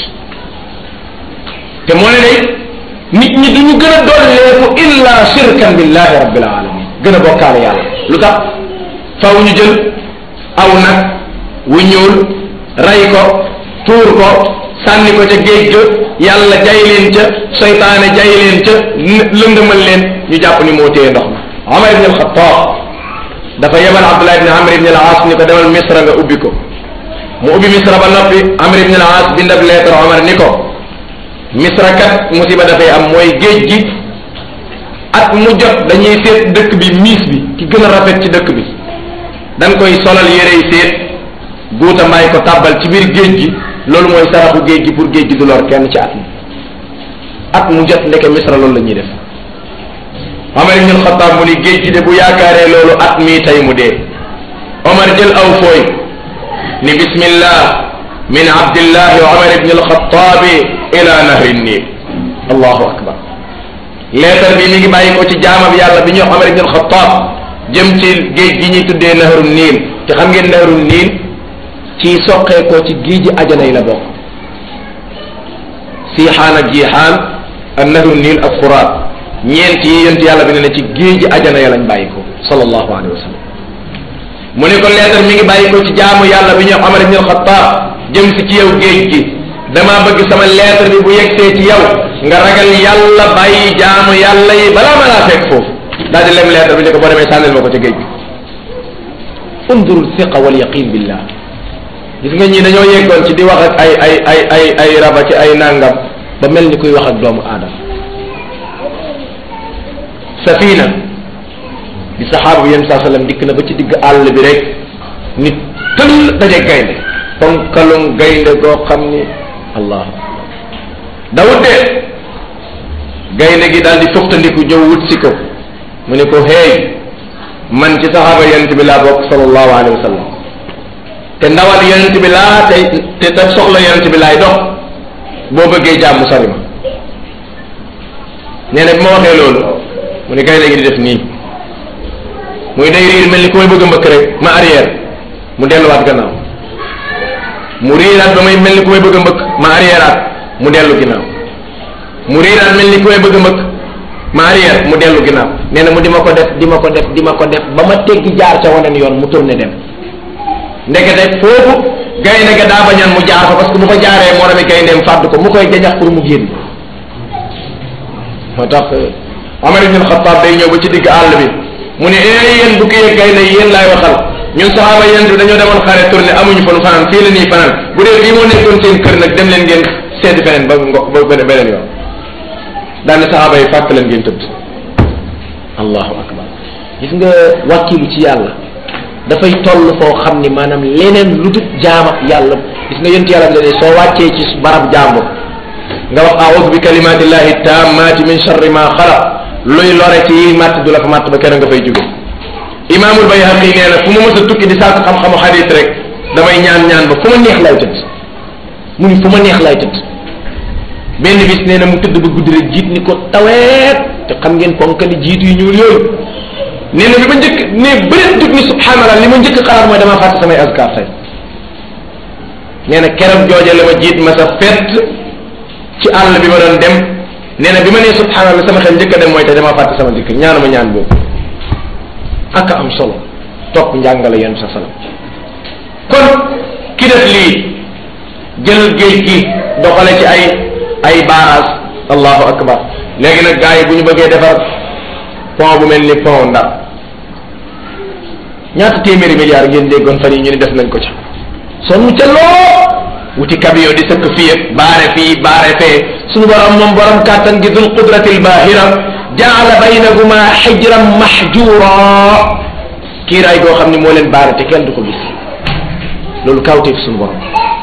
te moo ne day nit ñi duñu gën a dolleeku illa shirkan billahi rabbil alamin gën a bokkaale yàlla lu tax faw ñu jël aw nag wu ñuul ray ko tuur ko sànni ko ca géej ga yàlla jay leen ca seytaane jay leen ca lëndëmal leen ñu jàpp ni moo téye ndox ma Omar ibn al-Khattab dafa yebal Abdullah ibn Amr ibn al-As ni ko demal Misra nga ubbi ko mu ubbi Misra ba noppi Amr ibn al-As bind ab lettre Omar ni ko Misra kat musiba dafay am mooy géej gi at mu jot dañuy seet dëkk bi miis bi ki gën a rafet ci dëkk bi dañ koy solal yérey seet guuta may ko tàbbal ci biir géej gi loolu mooy saraxu géej gi pour géej gi du lor kenn ci at mi at mu jot ndeke misra loolu la ñuy def Omar ibn Xattaab mu ni géej gi de bu yaakaaree loolu at mii tey mu dee Omar jël aw fooy ni bismillah min abdillahi Omar ibn Alxattaabi ila nahri niil allahu akbar leetar bi mi ngi bàyyi ko ci jaamab yàlla bi ñuy wax Omar ibn Alxattaab jëm ci géej gi ñuy tuddee nahru niil te xam ngeen nahru niil ci soqeekoo ci géeji ajana yi la bokk siixaan ak jiixaan ak nahru niil ak furaat ñeent yi yent yàlla bi ne na ci géeji ajana ya lañ bàyyi ko sallallahu alayhi wa sallam mu ne ko leetar mi ngi bàyyi ko ci jaamu yàlla bi ñuy wax Omar ibn al-Khattab jëm si ci yow géej gi damaa bëgg sama leetar bi bu yegsee ci yow nga ragal yàlla bàyyi jaamu yàlla yi balaa ma laa fekk foofu daal di lem leetar bi ne ko boo demee sànnil ma ko ca géej gi undurul thiqa wal yaqin billah gis nga ñii dañoo yeggoon ci di wax ak ay ay ay ay ay raba ci ay nangam ba mel ni kuy wax ak doomu aadama safina bi saxaaba bi yéen saa sallam dikk na ba ci digg àll bi rek nit tëll daje gaynde ponkalum gaynde goo xam ni allah dawut de gaynde gi daal di fuktandiku ñëw wut si ko mu ne ko hey man ci saxaaba yonent bi laa bokk sallallahu alayhi wa sallam te ndawal yonent bi laa tey te te soxla yonent bi laay dox boo bëggee jàmm sori ma nee na bi ma waxee loolu mu ne gaynde gi di def nii muy day riir mel ni ku may bëgg a mbëkk rek ma arrière mu delluwaat gannaaw mu riiraat ba may mel ni ku may bëgg a mbëkk ma arrièreaat mu dellu ginnaaw mu riiraat mel ni ku may bëgg a mbëkk ma arrière mu dellu ginnaaw nee na mu di ma ko def di ma ko def di ma ko def ba ma teggi jaar ca waneen yoon mu tourné dem ndekete foofu gaynde ga daa bañaan mu jaar fa parce que bu fa jaaree moo rami gayndeem fàdd ko mu koy jañax pour mu génn moo tax Omar ibn Khattab day ñëw ba ci digg àll bi mu ne ee yéen bu kii gaynde yi yéen laay waxal ñun saxaaba yéen bi dañoo demoon xare tourné amuñu fa nu fanaan fii la nii fanaan bu dee fii moo nekkoon seen kër nag dem leen ngeen seeti feneen ba ngo ba beneen yoon daal ne saxaaba yi fàtt leen ngeen tëdd allahu akbar gis nga wàkkilu ci yàlla dafay toll foo xam ni maanaam leneen lu dul jaam ak yàlla gis nga yonent yàlla bi ne soo wàccee ci barab jàmbur nga wax a'udhu bi kalimatillahi tammati min sharri ma xalaq luy lore ci yi màtt du la fa màtt ba kenn nga fay jóge imaamul bayhaqi nee na fu ma mës a tukki di saako xam-xamu xadis rek damay ñaan ñaan ba fu ma neex lay tëdd mu ni fu ma neex lay tëdd benn bis nee na mu tëdd ba guddi rek jiit ni ko taweet te xam ngeen ponkali jiit yu ñuul yooyu nee na bi ma njëkk ne bëreet dug ni subhanallah li ma njëkk xalaat mooy damaa fàtte samay azkar tey nee na keroog jooje la ma jiit ma sa fett ci àll bi ma doon dem nee na bi ma nee subhanallah sama xel njëkk a dem mooy te damaa fàtte sama dikk ñaanuma ñaan boobu ak am solo topp njàngale yéen sa salam kon ki def lii jël géej gi doxale ci ay ay barrage allahu akbar léegi nag gars yi bu ñu bëggee defar pont bu mel ni pont Ndar ñaata téeméeri milliards ngeen déggoon fan yi ñu ni def nañ ko ca sonn ca loo wuti camion di sëkk fii ak baare fii baare fee suñu borom moom borom kàttan gi dul qudratil bahira jaala baynahuma xijran mahjura kiiraay goo xam ne moo leen baare te kenn du ko gis loolu kawteef suñu borom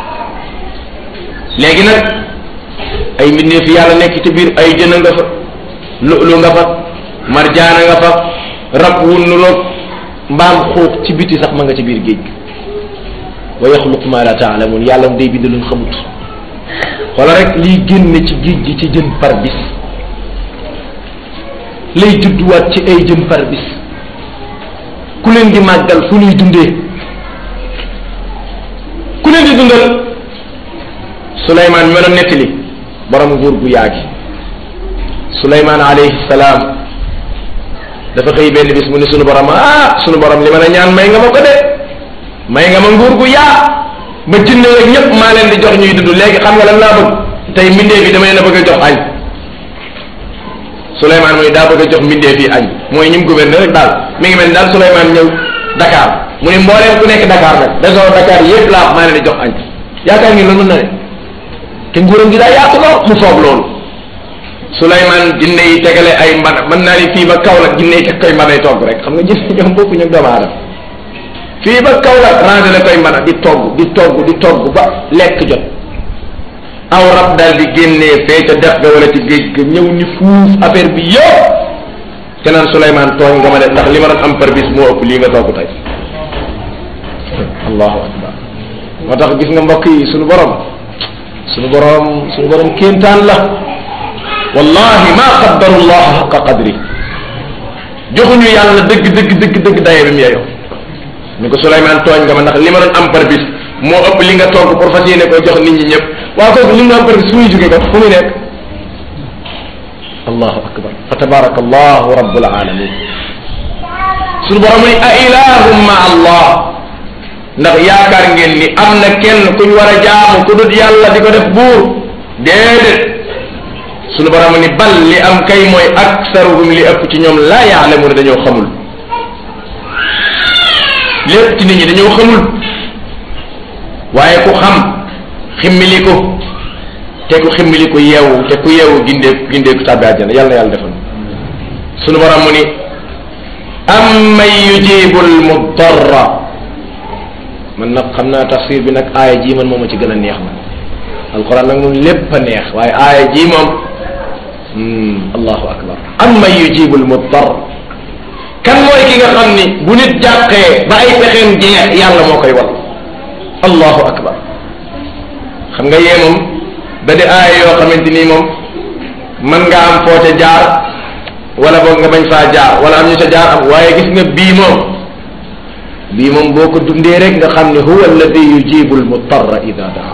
léegi nag ay mbindeef yàlla nekk ci biir ay jën nga fa lu nga fa marjaana nga fa rab wu nuroog mbaam xuux ci biti sax ma nga ci biir géej gi wa yaxluqu ma la taalamun yàlla day bind luñ xamut wala rek liy génne ci géej gi ci jën par bis lay judduwaat ci ay jën par bis ku leen di màggal fu ñuy dundee ku leen di dundal Suleymaan mi ma doon nettali borom nguur gu yaagi Suleymaan alayhi salaam dafa xëy benn bis mu ne sunu borom ah sunu borom li ma la ñaan may nga ma ko de may nga ma nguur gu yaa ba jinne rek ñëpp maa leen di jox ñuy dund léegi xam nga lan laa bëgg tey mbindeef yi dama leen a bëgg a jox añ Souleymane mooy daa bëgg a jox mbindeef yi añ mooy ñim gouverneur rek daal mi ngi mel ni daal Souleymane ñëw Dakar mu ne mbooleem ku nekk Dakar nag région Dakar yëpp laa maa leen di jox añ yaakaar ngeen loolu mën na ne te nguuram gi daa yaatu lool mu soob loolu Souleymane jinne yi tegale ay mbana mën naa ni fii ba Kaolack jinne yi teg koy mbanay togg rek xam nga jinne ñoom bokku ñu doomu aadama fii ba Kaolack rangé la koy mbana di togg di togg di togg ba lekk jot aw rab daal di génnee fee ca dex ga wala ci géej ga ñëw ni fuuf affaire bi yëpp te naan Souleymane tooñ nga ma def ndax li ma doon am par bis moo ëpp lii nga togg tey allahu akbar moo tax gis nga mbokk yi sunu borom sunu borom sunu borom kéemtaan la wallahi ma qaddaru llah xaqa qadri joxuñu yàlla dëgg dëgg dëgg dëgg daye bi mu yeyoo ni ko Souleymane tooñ nga ma ndax li ma doon am par bis moo ëpp li nga togg pour fas yéene ko jox nit ñi ñëpp waaw kooku li mu am par bis fu muy jóge ko fu muy nekk allahu akbar fa tabaraka allahu rabbul alamin suñu borom ni a ilahum ma allah ndax yaakaar ngeen ni am na kenn kuñ war a jaamu ku dut yàlla di ko def buur déedéet suñu borom ni bal li am kay mooy aksaruhum li ëpp ci ñoom laa yaalamuuna dañoo xamul lépp ci nit ñi dañoo xamul waaye ku xam ximmili ko te ku ximmili ko yeewu te ku yeewu gindee gindeeku tàbbi àjjana yàlla na yàlla defal sunu borom mu ni amman yujibu almudarra man nag xam naa tafsir bi nag aaya ji man moom a ci gën a neex man alquran nag moom lépp a neex waaye aaya ji moom allahu akbar amman yujibu almudarra kan mooy ki nga xam ni bu nit jàqee ba ay pexeem jeex yàlla moo koy wal allahu akbar xam nga yee moom da di aaya yoo xamante nii moom mën nga am foo ca jaar wala boog nga bañ faa jaar wala am ñu ca jaar am waaye gis nga bii moom bii moom boo ko dundee rek nga xam ne huwa alladi yujibu almutarra ida daa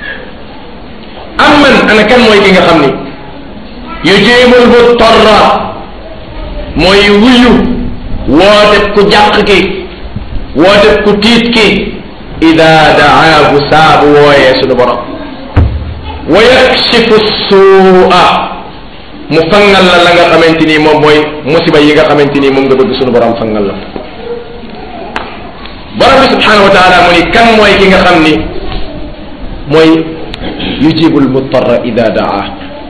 am man ana kan mooy ki nga xam ni yujibu almutarra mooy wuyu wooteb ku jàq ki wooteb ku tiit ki ida daahu saabu wooyee sunu borom wa yakshifu suua mu fangal la la nga xamante ni moom mooy musiba yi nga xamante ni moom nga bëgg sunu borom fangal la borom bi subhanahu wa taala mu ni kan mooy ki nga xam ni mooy yujibu almutarra ida daa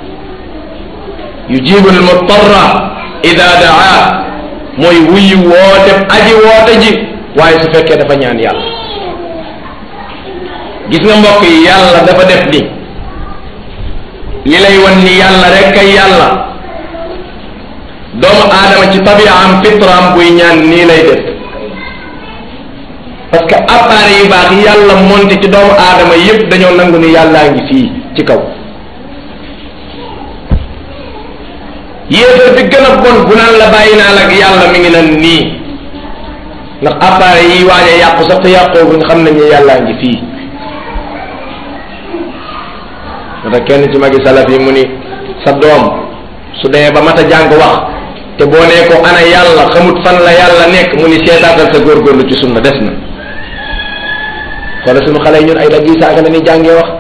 yujibu almutarra ida daa mooy wuyu woote aji woote ji waaye su fekkee dafa ñaan yàlla gis nga mbokk yi yàlla dafa def ni li lay wan ni yàlla rek kay yàlla doomu aadama ci tabiaam fitraam buy ñaan nii lay def parce que appareil yu baax yi yàlla monté ci doomu aadama yépp dañoo nangu ni yàllaa ngi fii ci kaw yéefar bi gën a bon bu naan la bàyyi naa la ak yàlla mi ngi nan nii ndax appareil yi waaje yàqu sax te yàqooguñ xam nañ ne yàllaa ngi fii moo tax kenn ci magi salaf yi mu ni sa doom su demee ba mat a jàng wax te boo nee ko ana yàlla xamut fan la yàlla nekk mu ni seetaatal sa góorgóorlu ci sunna des na xoola suñu xale yi ñun ay dagg yi saaga na ni jàngee wax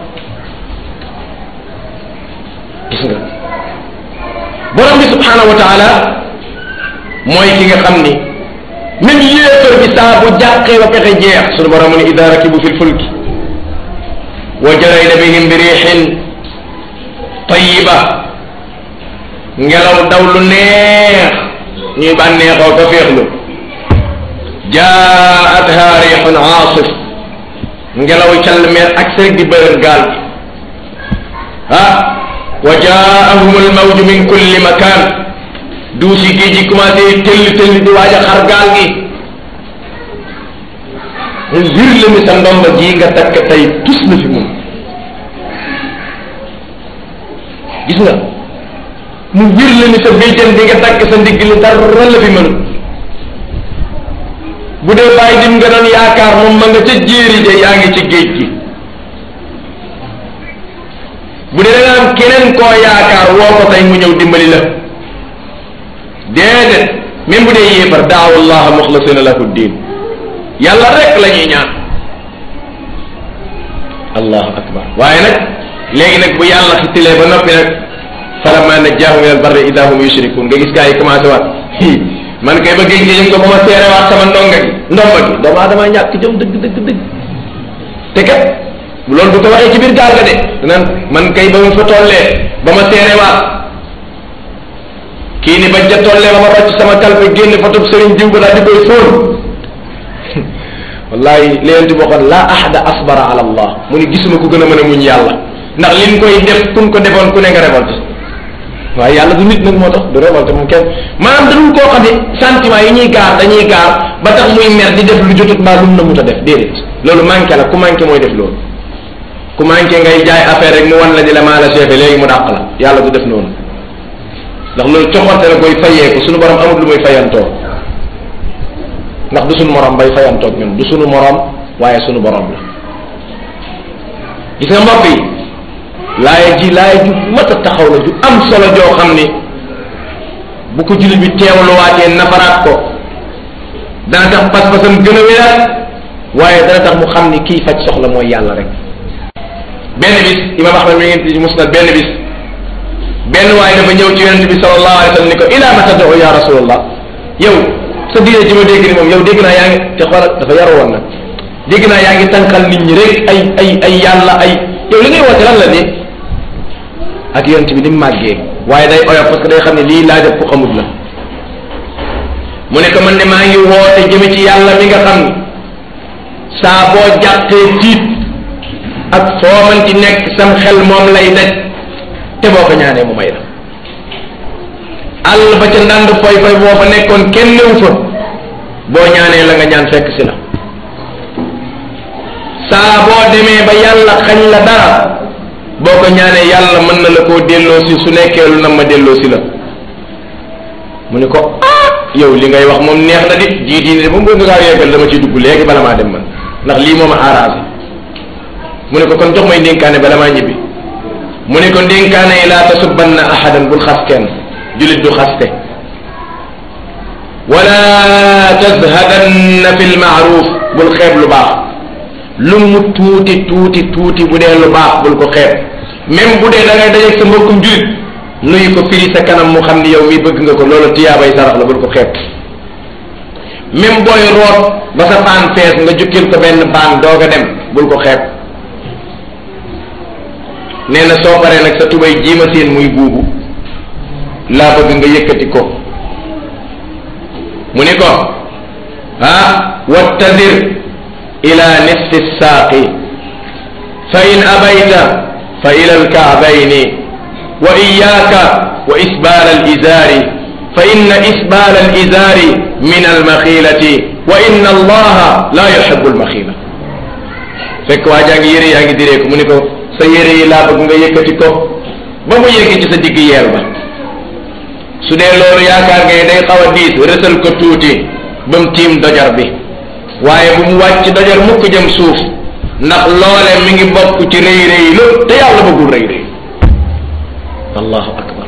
gis nga borom bi subhanahu wa taala mooy ki nga xam ni même yéefar bi saa bu jàqee ba pexe jeex suñu borom mu ni ida rakibu fi lfulki wa jarayna bihim bi riixin tayiba ngelaw daw lu neex ñuy bànneexoo ko féexlu jaatha riixun aasif ngelaw call meer ak rek di bërën gaal gi ah wa jaahum almawju min kulli makan duusi géej gi commencé tëll tëll di waaj a xar gaal gi mu wir la ni sa ndomba ji nga takk tey tus na fi moom gis nga mu wir la ni sa béjjën bi nga takk sa ndigg li dara la fi mënut bu dee bàyyi dim nga doon yaakaar moom ma nga ca jéeri de yaa ngi ci géej gi bu dee da nga am keneen koo yaakaar woo ko tey mu ñëw dimbali la déedéet même bu dee yéefar daaw allah muxlasina lahu diin yàlla rek la ñuy ñaan allahu akbar waaye nag léegi nag bu yàlla xittilee ba noppi nag falamma najjaahum min albarri ida hum yushrikun nga gis gaa yi commencé waat man kay ba géej gi yëg nga ba ma seere waat sama ndonga gi ndomba gi doomu aadama ñàkk jëm dëgg dëgg dëgg te kat loolu du ko waxee ci biir gaal ga de naan man kay ba ma fa tollee ba ma seere waat kii ni bañ ca tollee ba ma rocc sama kalpe génn fa tub sëriñ diw ba daal di koy fóon wallahi léenti boo xoon laa ahada asbara ala allah mu ni gisuma ku gën a mën a muñ yàlla ndax liñ koy def kun ko defoon ku ne nga révolte waaye yàlla du nit nag moo tax du révolte moom kenn maanaam dañu koo xam ne sentiment yi ñuy gaar dañuy gaar ba tax muy mer di def lu jotut mbaa lu mu na mut a def déedéet loolu manqué la ku manqué mooy def loolu ku manqué ngay jaay affaire rek mu wan la di la maa la chefé léegi mu dàq la yàlla du def noonu ndax loolu coxorte la koy fayeeku suñu borom amul lu muy fayantoo ndax du suñu morom bay fayantoog ñun du suñu morom waaye suñu borom la gis nga mbokk yi laaya ji laaya ju mat a taxaw la ju am solo joo xam ni bu ko jullit bi teewluwaatee nafaraat ko dana tax pas-pasam gën a wéraat waaye dana tax mu xam ni kii faj soxla mooy yàlla rek benn bis imam ahmad mi ngi ci musnad benn bis benn waaye dafa ñëw ci yonente bi sallallahu alayhi wa sallam ni ko ila ma tad'u ya rasulallah yow sa diine ji ma dégg ni moom yow dégg naa yaa ngi te xoolal dafa yaru woon nag dégg naa yaa ngi tànqal nit ñi rek ay ay ay yàlla ay yow li ngay woote lan la ni ak yonent bi ni mu màggee waaye day oyof parce que day xam ne lii laaj ku xamut la mu ne ko man de maa ngi woote jëme ci yàlla mi nga xam ni saa boo jàqee tiit ak foo man ci nekk sam xel moom lay daj te boo ko ñaanee mu may la àll ba ca ndànd foy foy boo fa nekkoon kenn néew fa boo ñaanee la nga ñaan fekk si la saa boo demee ba yàlla xañ la dara boo ko ñaanee yàlla mën na la koo delloo si su nekkee lu nam ma delloo si la mu ne ko ah yow li ngay wax moom neex na di jii diine moom nga ngaa yeggal dama ciy dugg léegi bala maa dem man ndax lii moom a arrangé mu ne ko kon jox may ndénkaane bala maa ñibbi mu ne ko ndénkaane yi laa tasubanna ahadan bul xas kenn julit du xaste wala tazhadanna fi lmaaruf bul xeeb lu baax lu mu tuuti tuuti tuuti bu dee lu baax bul ko xeeb même bu dee da ngay dajeeg sa mbokkum julit nuyu ko firi sa kanam mu xam ni yow mi bëgg nga ko loolu tiyaabay sarax la bul ko xeeb même booy root ba sa paan fees nga jukkil ko benn paan doog a dem bul ko xeeb nee na soo paree nag sa tubay jiima seen muy buubu laa bëgg nga yëkkati ko mu ni ko ah wattadir ila nisfi saaqi fa in abayta fa ila alkaabayni wa iyaaka wa isbaal alizaari fa inna isbaal alizaari min almaxiilati wa inna allaha la yuhibu almaxiila fekk waa jaa ngi yére yaa ngi diree ko mu ni ko sa yére yi laa bëgg nga yëkkati ko ba mu yëgg ci sa digg yeel ba su dee loolu yaakaar ngay day xaw a diis rësal ko tuuti ba mu tiim dojar bi waaye bu mu wàcc dojar mukk jëm suuf ndax loole mi ngi bokk ci rëy rëy lu te yàlla bëggul rëy rëy allahu akbar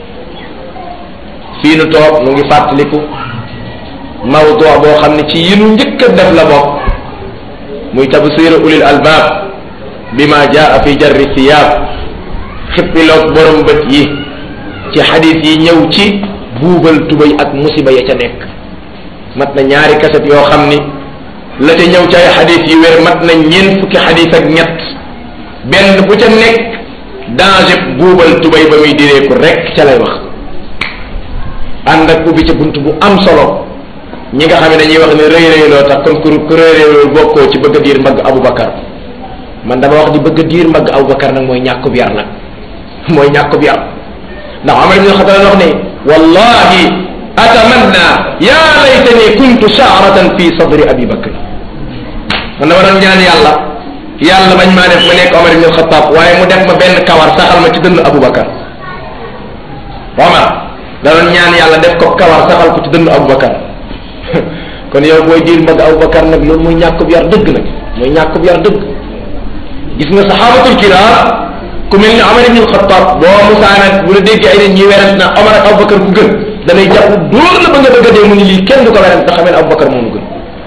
fii nu toog nu ngi fàttaliku mawdu boo xam ne ci yi nu njëkk a def la bokk muy tabsir ulil albaab bima jaa fi jarri siyaab xippiloog borom bët yi ci xadis yi ñëw ci buubal tubay ak musiba ya ca nekk mat na ñaari kaset yoo xam ni la ca ñëw ci ay xadis yi wér mat na ñeent fukki xadis ak ñett benn bu ca nekk danger buubal tubay ba muy diree ko rek ca lay wax ànd ak ubbi ca bunt bu am solo ñi nga xam ne dañuy wax ne rëy rëyloo tax kon ku ku rëy rëyloo bokkoo ci bëgg a diir mbagg Aboubacar man dama wax di bëgg a diir mbagg Aboubacar nag mooy ñàkkub yar nag mooy ñàkkub yar ndax Omar ibn Xattaab wax ne wallahi atamanna ya laytani kuntu sha'ratan fi sadri abi bakr man dama doon ñaan yàlla yàlla bañ maa def ma nekk Omar ibn Xattaab waaye mu def ma benn kawar saxal ma ci dënn Aboubacar Omar da doon ñaan yàlla def ko kawar saxal ko ci dënn Aboubacar kon yow booy diir mbagg Aboubacar nag loolu mooy ñàkkub yar dëgg nag mooy ñàkkub yar dëgg gis nga saxaabatul kiraam ku mel ni Omar ibn Xattaab boo musaana bu la déggee ay nit ñuy werant na Omar ak Aboubacar ku gën danay jàpp dóor la ba nga bëgg a dee mu ni lii kenn du ko werant nga xamee ne Aboubacar moo gën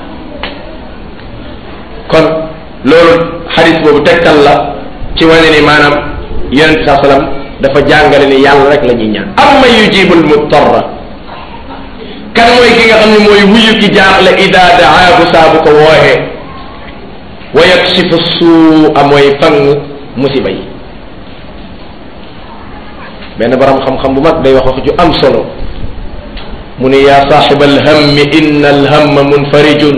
kon loolu xadis boobu tegtal la ci wane ni maanaam yonente saa sallam dafa jàngale ni yàlla rek la ñuy ñaan amma yujibul muttarra kan mooy ki nga xam ne mooy wuyu ki jaaxle ida daahu saa bu ko wooxee wa yakshifu suua mooy fang musiba yi benn borom xam-xam bu mag day wax wax ju am solo mu ne yaa saaxiba alhammi inna alhamma munfarijun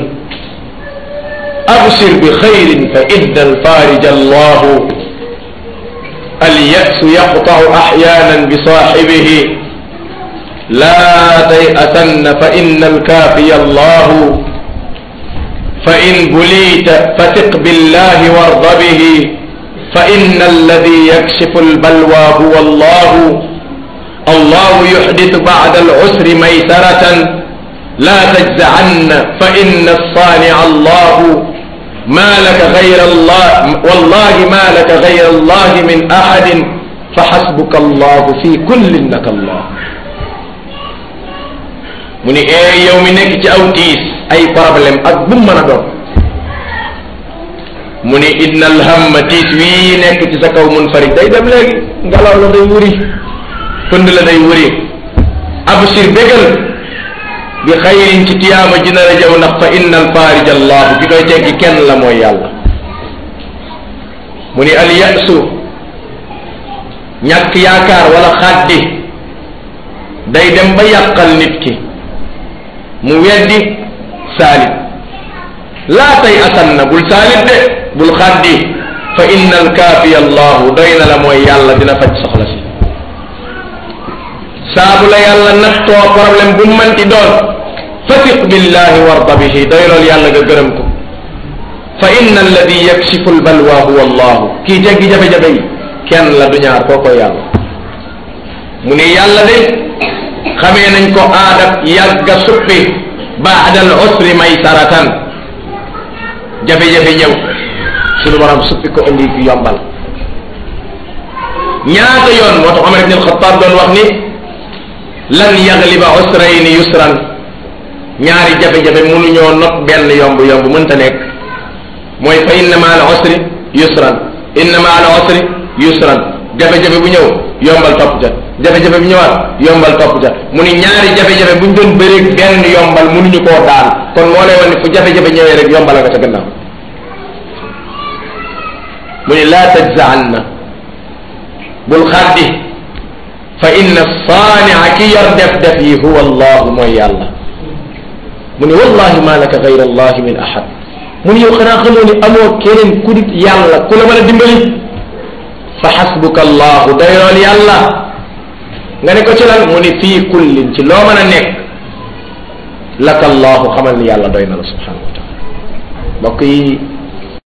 absir bi xayrin fa inna alfarija allahu alyasu yaqtau axyanan bi saaxibihi laa tayasanna fa inna alkaafiya allahu fa in bulita fatiq billahi warda bihi fa inna alladi yakshifu albalwa huwa allahu allahu yuxditu bacda alusri maysaratan laa tajzacanna fa inna alsaanica allahu ma laka gayra allah wallahi ma laka gayra allah min axadin fa xasbuka allahu fi kulli innaka allah mu ni ee yow mi nekk ci aw tiis ay problème ak bu mu mën a doon mu ni inna alhamma tiis wii nekk ci sa kaw munfarid day dem léegi ngelaw la day wuri pënd la day wuri absir bégal bi xayrin ci tiyaaba ji na la jëw ndax fa inna alfarij allahu ki koy teggi kenn la mooy yàlla mu ni al yasu ñàkk yaakaar wala xaddi day dem ba yàqal nit ki mu weddi saalit laa tay asan na bul saalit de bul xaddi fa inna alkaafiya allahu doy na la mooy yàlla dina faj soxla si saabu la yàlla nattoo problème bu manti doon fatiq billahi warda bihi doy lool yàlla nga gërëm ko fa inna alladi yakshifu albalwa huwa allahu kii teggi jafe-jafe yi kenn la du ñaar koo koy yàlla mu ne yàlla de xamee nañ ko aadab yàgga suppi baadal usri maysaratan jafe-jafe ñëw suñu borom suppi ko indi fi yombal ñaata yoon moo tax Omar ibn al-Khattab doon wax ni lan yagliba usrayni yusran ñaari jafe-jafe mënuñoo not benn yomb yomb mënta nekk mooy fa inna ma al usri yusran inna ma al usri yusran jafe-jafe bu ñëw yombal topp ca jafe-jafe bu ñëwaat yombal topp ca mu ni ñaari jafe-jafe buñ doon bëreeg benn yombal mënuñu koo daan kon moo lay wan ni fu jafe-jafe ñëwee rek yombal nga ca gannaaw mu ni laa tajza'anna bul xaddi fa inna saania ki yor def def yi huwa allahu mooy yàlla mu ni wallahi ma laka gayra allahi min ahad mu ni yow xanaa xamoo ni amoo keneen ku dit yàlla ku la mën a dimbali fa xasbuka allahu doylool yàlla nga ne ko ci lan mu ni fii kullin ci loo mën a nekk laka allahu xamal ni yàlla doy na la subhanahu wa taala mbokk yi